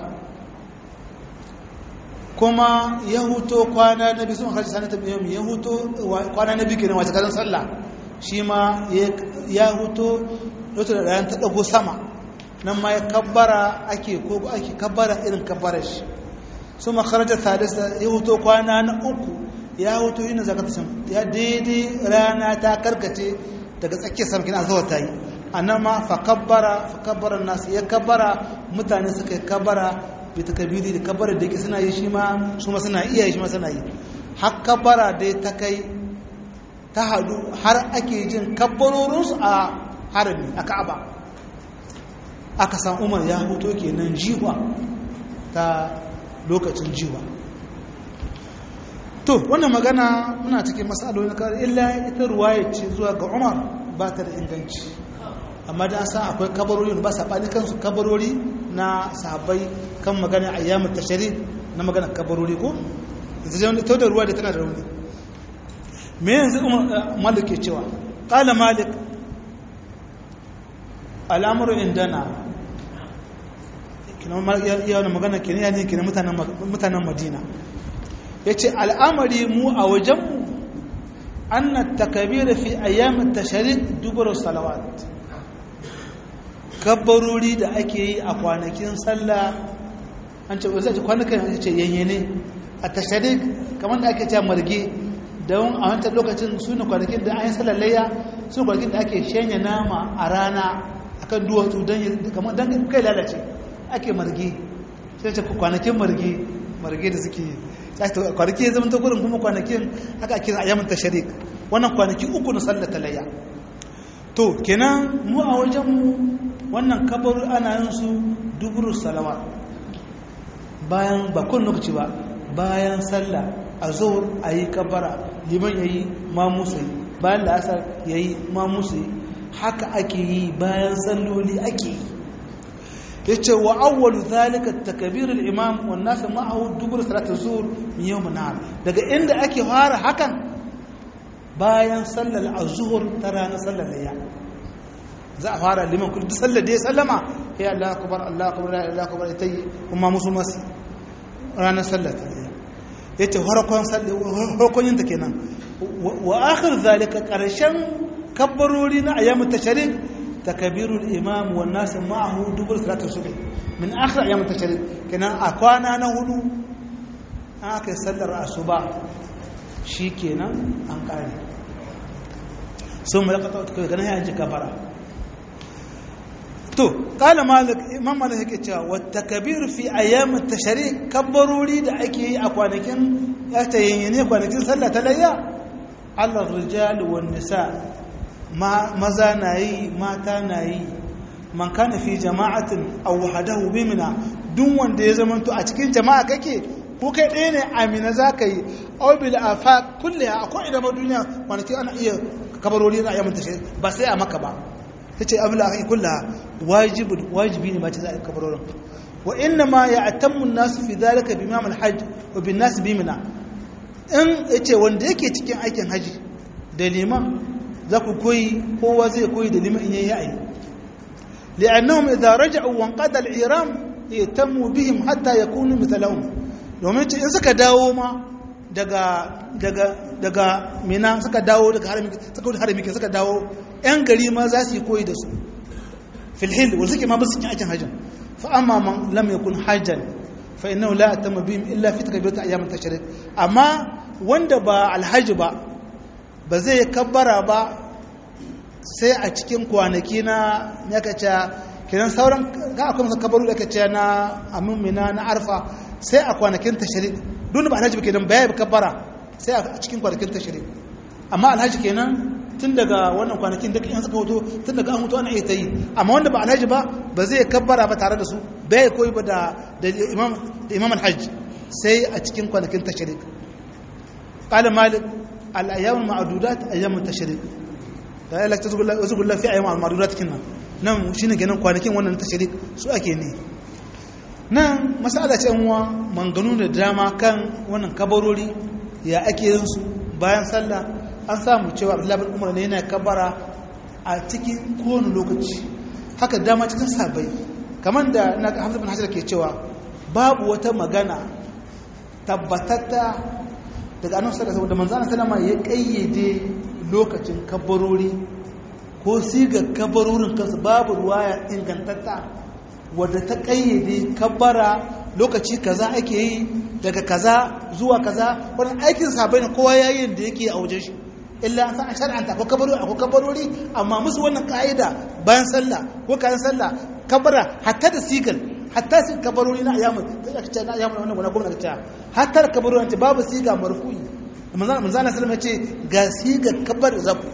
kuma ya huto kwana na biyu sun harshe sanata biyu ya huto kwana na biyu kenan wace kazan sallah shi ma ya huto lokacin da rana ta dago sama nan ma ya kabbara ake ko ake kabbara irin kabbarar shi su makarajar sadista ya huto kwana na uku ya huto yin zakata ya daidai rana ta karkace daga tsakiyar sarkin azawa ta yi a nan ma fakabbara fakabbarar nasu ya kabbara mutane suka yi kabbara bai ta kabiri da kabbara da yake suna yi shi ma su ma suna iya shi ma suna yi har kabbara dai ta kai ta hadu har ake jin kabbarorinsu a harami a ka'aba aka san umar ya huto kenan jiwa ta lokacin jiwa to wannan magana muna cikin matsaloli na kawai illa ita ruwaya ce zuwa ga umar ba ta da inganci amma da sa akwai kabarori ba saɓani kansu kabarori na sahabbai kan magana a yamin tashari na magana kabarori ko ita da ruwa da tana da rauni me yanzu malik ke cewa ƙala malik al'amuru indana yawon magana ke ne ne ke mutanen madina ya ce al'amari mu a wajenmu an na takabira fi ayyamin tasharik dubarar salawat kabbarori da ake yi a kwanakin sallah an ce wasu kwanakan ce yanyane a tasharik kamar da ake ce marge don a wancan lokacin su ne kwanakin da an yi sallar layya su kwanakin da ake shanya nama a rana akan duwatsu don kai lalace ake marge sai ce kwanakin marge marge da suke kwanaki ya zama ta gurin kuma kwanakin haka ake a yamin tasharik wannan kwanaki uku na sallar talayya to kenan mu a wajenmu wannan kabar ana yin su duburu salawa bayan ba kun lokaci ba bayan sallah a zuwar a yi kabara liman ya yi mamusa yi bayan da asar ya yi mamusa yi haka ake yi bayan salloli ake yi ya ce wa awwalu zalika takbirul imam wan nas ma'ahu dubur salatul zuhr min yawm an daga inda ake fara hakan bayan sallar az-zuhr ta ranar sallar layya za a fara liman kullu sallar da ya sallama ya Allah akbar Allah akbar la ilaha akbar tayi kuma musu mas ranar sallar ta layya yace farkon sallar farkon yin ta kenan wa akhir zalika karshen kabbarori na ayyamut tashrik تكبير الإمام والناس معه دبر صلاة الصبح من آخر أيام التشريق كنا أكوانا نهدو آكي سلر الصباح شي كنا أنقاري ثم يقطع كنا هي أنجي كبرا تو قال مالك إمام مالك هيك والتكبير في أيام التشريق كبروا لي da ake yi a kwanakin ya tayyane kwanakin sallah ta layya على الرجال والنساء maza na yi mata na yi man kana fi jama'atin aw wahdahu bimina duk wanda ya zamanto a cikin jama'a kake ko kai ɗaya ne amina zaka yi aw bil afaq kulliha akwai idan duniya kwanaki ana iya kabarori na ayyamin tashi ba sai a maka ba tace abul akhi kullaha wajibi wajibi ne ma ta zai kabarorin wa inna ma ya'tammu an-nas fi dhalika bi imam al-hajj wa bin nas bimina in yace wanda yake cikin aikin haji da liman za ku koyi kowa zai koyi da liman in yayi ayi li'annahum idza raja'u wa qada al-iram yatammu bihim hatta yakunu mithlahum domin in suka dawo ma daga daga daga mina suka dawo daga harami suka wuce harami suka dawo yan gari ma za su yi koyi da su fil hil wa suke ma ba su cikin aikin hajjin fa amma man lam yakun hajjan fa innahu la atamma bihim illa fi takbirat ayyam at-tashrik amma wanda ba alhaji ba ba zai kabbara ba sai a cikin kwanaki na ya kace kiran sauran ga akwai masa kabaru da kace na amina na arfa sai a kwanakin tashrik duk ba alhaji kenan baya ba kabbara sai a cikin kwanakin tashrik amma alhaji kenan tun daga wannan kwanakin duk in suka hoto tun daga an hoto ana iya ta yi amma wanda ba alhaji ba ba zai kabbara ba tare da su bai koyi ba da imam da imam alhaji sai a cikin kwanakin tashrik qala malik al ayyam al ma'dudat ayyam al tashrik da ya lakta zugulla fi ayyam al ma'dudat kinnan nan shine kenan kwanakin wannan tashrik su ake ne nan masala ce uwa manganu da dama kan wannan kabarori ya ake yin su bayan sallah an samu cewa abdullahi bin umar ne yana kabara a cikin kowane lokaci haka dama cikin sabai kamar da na hamza bin hajar ke cewa babu wata magana tabbatatta daga annabi sallallahu alaihi wasallam da manzo ya kayyade lokacin kabarori ko siga kabarorin kansu babu ruwaya ingantatta wadda ta kayyade kabara lokaci kaza ake yi daga kaza zuwa kaza wani aikin sabai ne kowa yayin da yake a wajen shi illa an san an shar'anta ko kabarori ko kabarori amma musu wannan ka'ida bayan sallah ko kayan sallah kabara hatta da sigal hatta su kabarori na ayyamu sai aka ce na ayyamu wannan gona gwamnati ta hatta da kabarori ta babu siga marfu'i manzo manzo Allah sallallahu ce ga siga kabar zabu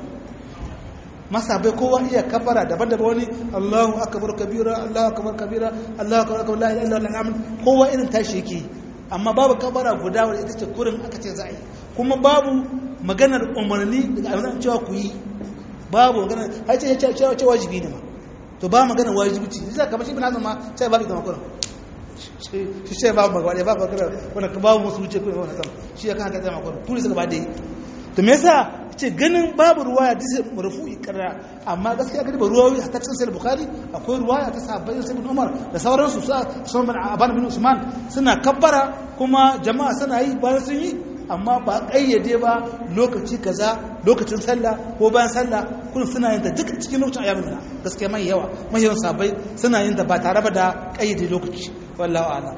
masa bai kowa iya kabara daban-daban wani Allahu akbar kabira Allahu akbar kabira Allahu akbar akbar la ilaha illallah kowa irin tashi yake amma babu kabara guda wadda ita ce kurin aka ce za a yi kuma babu maganar umarni daga abin cewa ku yi babu maganar har ce cewa cewa wajibi ne ma to ba maganar wajibi ce zai kamar shi bin hazan ma sai babu zama kurin shi ce babu magana babu maganar wanda ka babu musu wuce kurin wani sama shi ya kan haka zama kurin turi suka ba da yi to me yasa ce ganin babu ruwaya disa marfu'i karra amma gaskiya gani ba ruwayoyi hatta cikin sahih bukhari akwai ruwaya ta sahabbai sai bin umar da sauransu su sun bin aban bin usman suna kabbara kuma jama'a suna yi bayan sun yi amma ba kayyade ba lokaci kaza lokacin sallah ko bayan sallah kun suna yin ta duka cikin lokacin ayyamin na gaskiya mai yawa mai yawan sahabbai suna yin ta ba tare ba da kayyade lokaci wallahu a'lam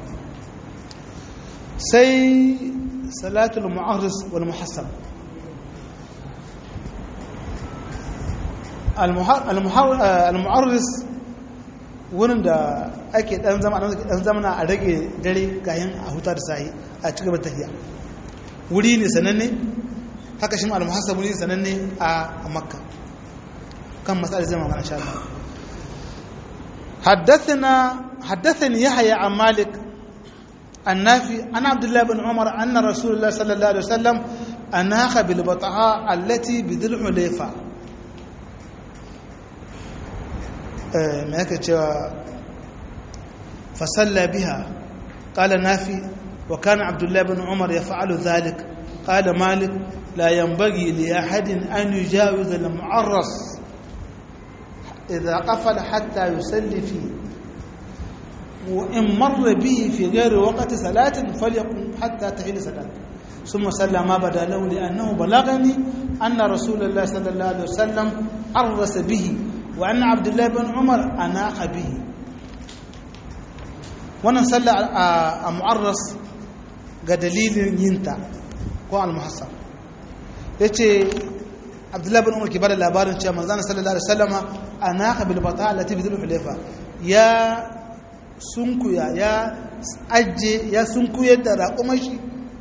sai salatul mu'arris wal muhassab al-mu'arris wurin da ake dan zama dan zamana a rage dare kayan a huta da sahi a cikin tafiya wuri ne sananne haka shi al-muhassab wuri sananne a makka kan mas'alar zai magana insha Allah حدثنا حدثني يحيى عن مالك النافي عن عبد الله بن عمر أن رسول الله صلى الله عليه وسلم أناخ بالبطحاء التي بذي الحليفة ما يكتشف فصلى بها قال نافي وكان عبد الله بن عمر يفعل ذلك قال مالك لا ينبغي لأحد أن يجاوز المعرس إذا قفل حتى يصلي فيه وإن مر به في غير وقت صلاة فليقم حتى تحل صلاة ثم صلى ما بدا له لأنه بلغني أن رسول الله صلى الله عليه وسلم عرس به وأن عبد الله بن عمر أناخ به wannan sallah a mu'arras ga dalilin yinta ko al-muhassab yace abdullahi bin umar ke bada labarin cewa manzana sallallahu alaihi wasallama anaka bil bata allati bi dhul hulayfa ya sunkuya ya ajje ya sunkuyar da raƙumashi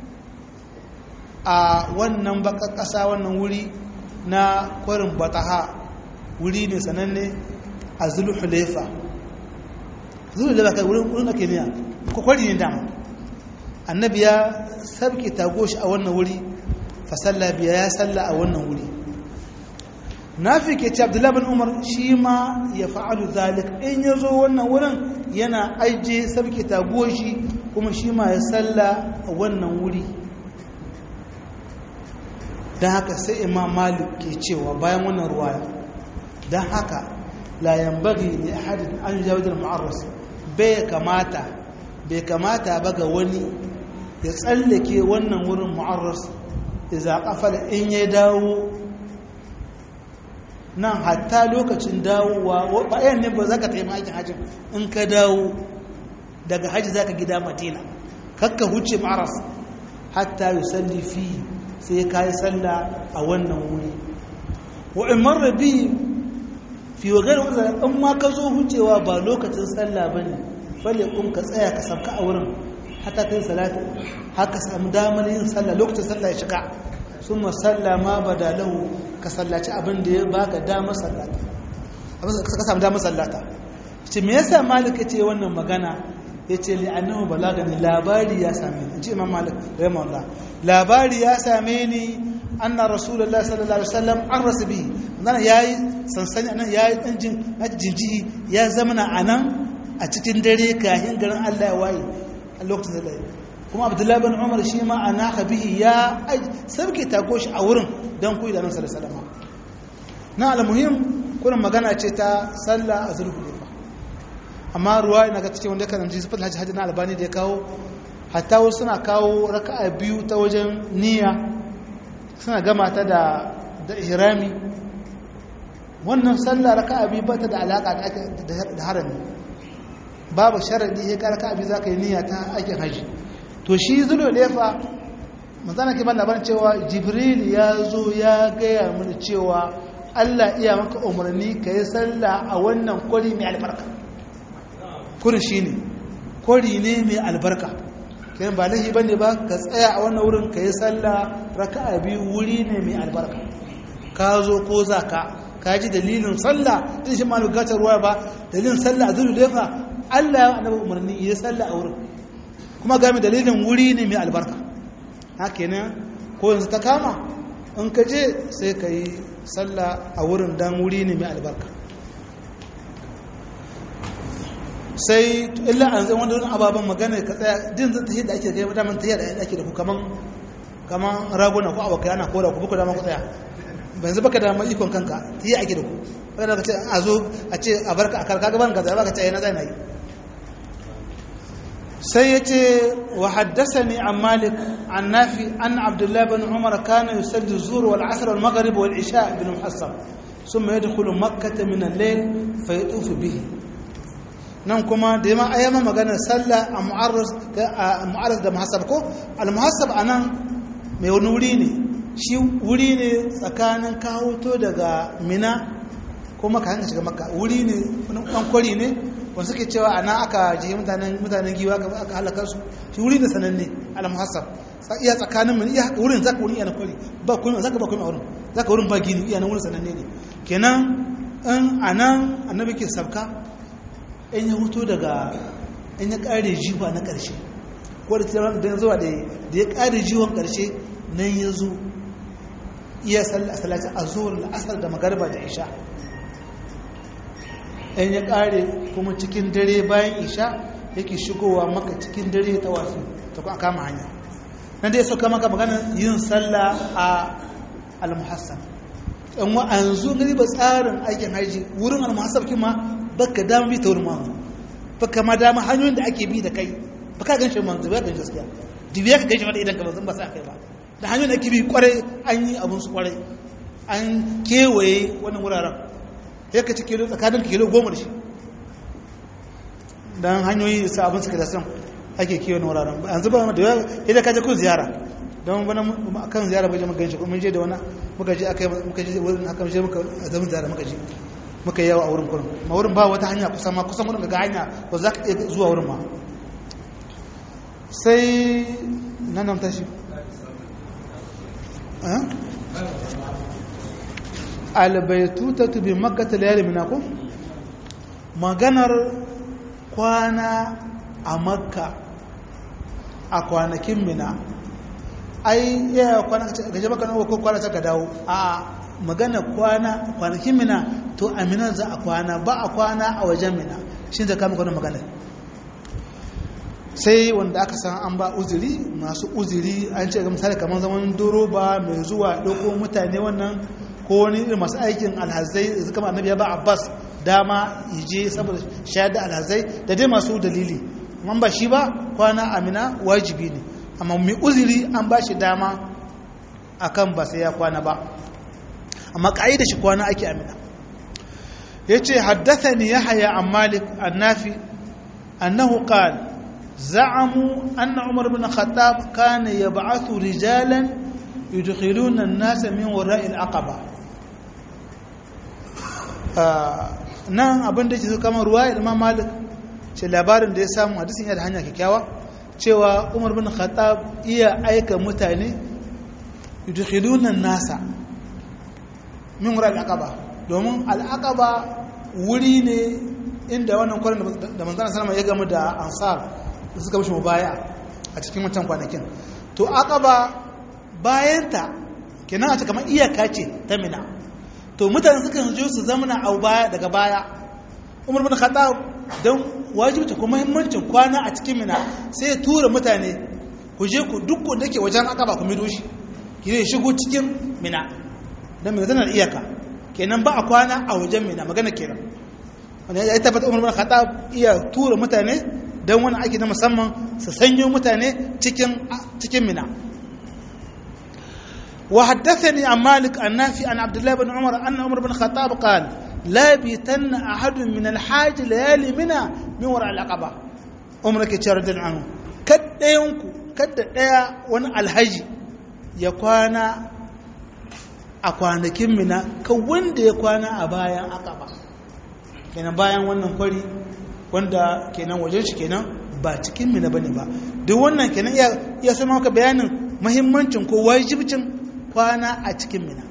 a wannan baka ƙasa wannan wuri na kwarin bataha wuri ne sananne a dhul hulayfa dhul hulayfa kai wurin wurin ake niya ko kwari ne dama annabi ya sabke tagoshi a wannan wuri fa salla biya ya salla a wannan wuri nafi ke ce abdullahi bin umar shi ma ya fa'alu zalik in ya zo wannan wurin yana aije sabke tagoshi kuma shi ma ya salla a wannan wuri don haka sai imam malik ke cewa bayan wannan ruwaya don haka layan bagi ne hadin an jawajin ma'arras bai kamata bai kamata ba ga wani ya tsallake wannan wurin ma'arras iza kafar in ya dawo nan hatta lokacin dawowa bayan ne ba za ka taimaka aikin hajji in ka dawo daga hajji za ka gida madina kakka huce ma'aras hatta yi salli fi sai ka yi salla a wannan wuri wa'in marar bi fi wa gari wadda in ma ka zo hucewa ba lokacin salla ba ne falle kun ka tsaya ka sauka a wurin hata kai salatu haka samu damar yin salla lokacin salla ya shiga sun masallama badalahu ka sallaci abin da ya baka damar sallata ka samu damar sallata ce me yasa malik ya ce wannan magana ya ce li'annahu balagani labari ya same ni ce imam malik rahimahullah labari ya same ni anna rasulullahi sallallahu alaihi wasallam an rasabi nan yayi sansani anan yayi dan jin jinjihi ya zamana anan a cikin dare kahin garin Allah ya waye a lokacin da kuma abdullahi bin umar shi ma ana bihi ya sarki tako shi a wurin don kuyi da nan sallallahu na almuhim kurin magana ce ta sallah a zulhulaifa amma ruwa ina ga cikin wanda kan ji sifat hajji hajji na albani da ya kawo hatta wasu suna kawo raka'a biyu ta wajen niyya suna gama ta da da ihrami wannan sallah raka'a biyu ba ta da alaka da harami babu sharadi sai ka raka'a biyu zaka yi niyya ta aikin haji to shi zulhulaifa manzana ke ban labarin cewa jibril ya zo ya gaya mini cewa allah iya maka umarni ka yi sallah a wannan kwari mai albarka kurin shi ne kwari ne mai albarka kayan ba lahi ba ne ba ka tsaya a wannan wurin ka yi sallah raka a biyu wuri ne mai albarka ka zo ko za ka ka ji dalilin sallah din shi ma bukatar ruwa ba dalilin sallah a zulhulaifa allah ya annabi umarni ya sallah a wurin kuma game dalilin wuri ne mai albarka haka ne ko yanzu ta kama in ka je sai ka yi sallah a wurin dan wuri ne mai albarka sai illa an zai wanda wani ababen magana ka tsaya din zai tafi da ake kai daman tafiya da ake da ku kaman kaman raguna ko abokai ana kora ku buku dama ku tsaya ban zuba ka dama ikon kanka tafiya ake da ku wadda ka ce a zo a ce a barka a karka gaban ka zai ba ka ce na zai na yi sai ya ce wa haddasa ne an malik an nafi an abdullahi bin umar kana yusalli zuwa wal asr wal maghrib wal isha bin muhassab ثم يدخل مكة من الليل فيطوف به nan kuma da yamma ayyama magana sallah a mu'arras da muhassab ko al-muhassab anan mai wani wuri ne shi wuri ne tsakanin kawoto daga mina ko maka hanga shiga maka wuri ne wani kwari ne wanda suke cewa ana aka jihe mutanen giwa aka halakar su shi wuri ne sananne al-muhassab iya tsakanin mun iya wurin zaka wurin iya na kwari ba kuma zaka ba kuma wurin zaka wurin ba gini iya na wurin sananne ne kenan in anan annabi ke sabka in ya hutu daga in ya kare jiwa na karshe ko da tiran da zuwa da ya kare jiwon karshe nan ya zo iya salati azhur al-asr da magariba da isha in ya kare kuma cikin dare bayan isha yake shigowa maka cikin dare ta wasu ta kuma kama hanya nan dai suka maka magana yin sallah a al-muhassab in wa an zo gari ba tsarin aikin haji wurin al-muhassab kima baka dama bi ta wurin manzo baka ma dama hanyoyin da ake bi da kai baka gan shi manzo ba gan gaskiya dibiya ka gaji idan ka manzo ba sa kai ba da hanyoyin da ake bi kwarai an yi abun su kwarai an kewaye wannan wuraren ya ka ci kilo tsakanin kilo goma da shi don hanyoyi sa abin suka da son ake kewaye wuraren yanzu ba da yawa idan ka je kun ziyara don wani kan ziyara bai je muka ganshi kuma je da wani muka je aka muka je wurin aka je muka zaman ziyara muka je muka yawa a wurin kurin ma wurin ba wata hanya kusan ma kusan wurin ga hanya ba za ka iya zuwa wurin ma sai nan nan tashi albaitutatu bi makkata layali minako maganar kwana a makka a kwanakin mina ai yaya kwana gaje maka nawa ko kwana ta dawo a magana kwana kwanakin mina to a mina za a kwana ba a kwana a wajen mina shi da kama kwanan magana sai wanda aka san an ba uzuri masu uzuri an ce ga misali kamar zaman doroba mai zuwa ɗauko mutane wannan ko wani irin masu aikin alhazai da kama annabi ya ba abbas dama je saboda shayar da alhazai da dai masu dalili amma ba shi ba kwana amina wajibi ne amma mai uzuri an ba shi dama akan ba sai ya kwana ba amma da shi kwana ake amina ya ce haddasa ni ya haya an malik annafi annahu qal za'amu anna umar bin khattab kana yab'athu rijalan yudkhiluna an-nasa min wara'i al-aqaba nan abin da ke so kamar ruwa imam malik ce labarin da ya samu hadisin yana da hanya kyakkyawa cewa umar bin khattab iya aika mutane yudkhiluna nasa min wura al'aqaba domin al'aqaba wuri ne inda wannan kwarin da manzana salama ya gamu da ansar da suka mishi mubaya a cikin wancan kwanakin to aqaba bayanta kenan a ce kamar iyaka ce ta mina to mutane suka je su zamana a baya daga baya umar bin khattab don wajibta kuma muhimmancin kwana a cikin mina sai ya tura mutane ku je ku duk da ke wajen aqaba ku mido shi ki ne shigo cikin mina dan mina tana iyaka kenan ba a kwana a wajen mina magana kenan wanda ya tabbata umar bin khattab iya tura mutane don wani aiki na musamman su sanyo mutane cikin cikin mina وحدثني عن مالك النافي عن عبد الله بن عمر أن عمر بن الخطاب قال لا بيتن أحد من الحاج ليالي منى من وراء العقبة عمر كتير رضي عنه كد ينكو كد يا ون الحج يكوانا أكوانا كم منى كوند يكوانا أبايا عقبة kenan bayan wannan kwari wanda kenan wajen shi kenan ba cikin mina bane ba duk wannan kenan ya sama maka bayanin muhimmancin ko wajibcin kwana a cikin mina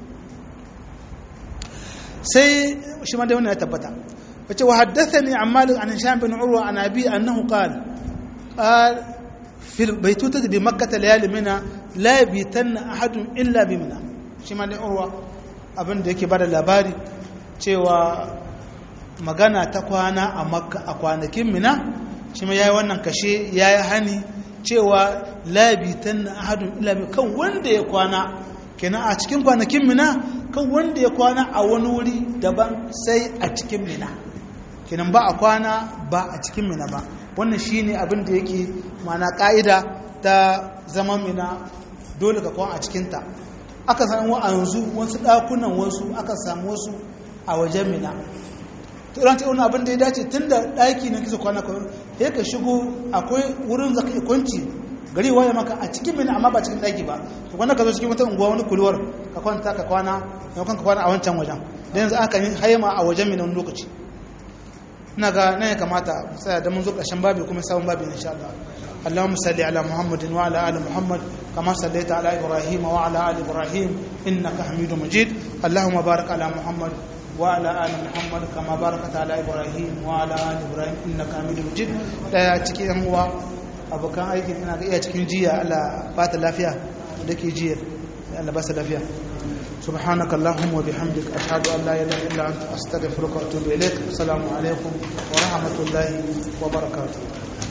sai shi ma da wannan ya tabbata wace wa haddathani an malik an hisham bin urwa an abi annahu qala qal fi baytuta bi makkah layali mina la yabitanna ahadun illa bi mina shi ma da urwa abin da yake bada labari cewa magana ta kwana a makka a kwanakin mina shi ma yayi wannan kashe yayi hani cewa la yabitanna ahadun illa bi kan wanda ya kwana kenan a cikin kwanakin mina kan wanda ya kwana a wani wuri daban sai a cikin mina kenan ba a kwana ba a cikin mina ba wannan shine abin da yake mana ka'ida ta zaman mina dole ka kwana a cikinta aka samu a yanzu wasu ɗakunan wasu aka samu wasu a wajen mina to ran wani abin da ya dace tun da ɗaki na kisa kwana kawai ya ka shigo akwai wurin zaka ikwanci gari waye maka a cikin mina amma ba cikin daki ba to kwanta ka zo cikin wata unguwa wani kulwar ka kwanta ka kwana ka ka kwana a wancan wajen da yanzu aka yi haima a wajen mina wani lokaci ina ga nan ya kamata sai da mun zo ƙarshen babi kuma sabon babi insha Allah اللهم صل على محمد وعلى ال محمد كما صليت على ابراهيم وعلى ال ابراهيم انك حميد مجيد اللهم بارك على محمد وعلى ال محمد كما باركت على ابراهيم وعلى ال ابراهيم انك حميد مجيد daya cikin yan uwa abokan aikin ina ga iya cikin jiya Allah ba ta lafiya da ke jiya Allah ba sa lafiya سبحانك اللهم وبحمدك أشهد أن لا إله إلا أنت أستغفرك وأتوب إليك السلام عليكم ورحمة الله وبركاته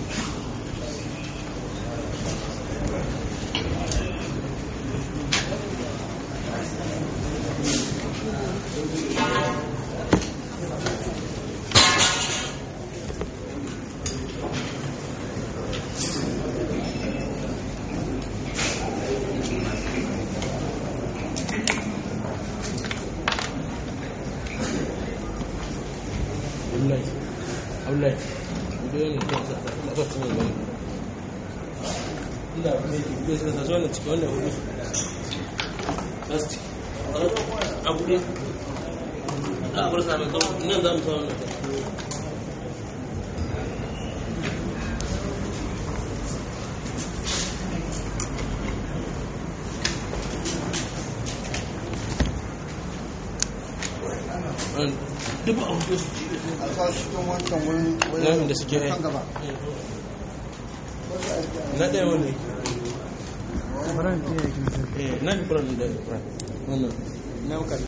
duk a hudu su a sa cikin wancan wurin nan da suke kan gaba na ɗaya wani eh nan kuran da wannan na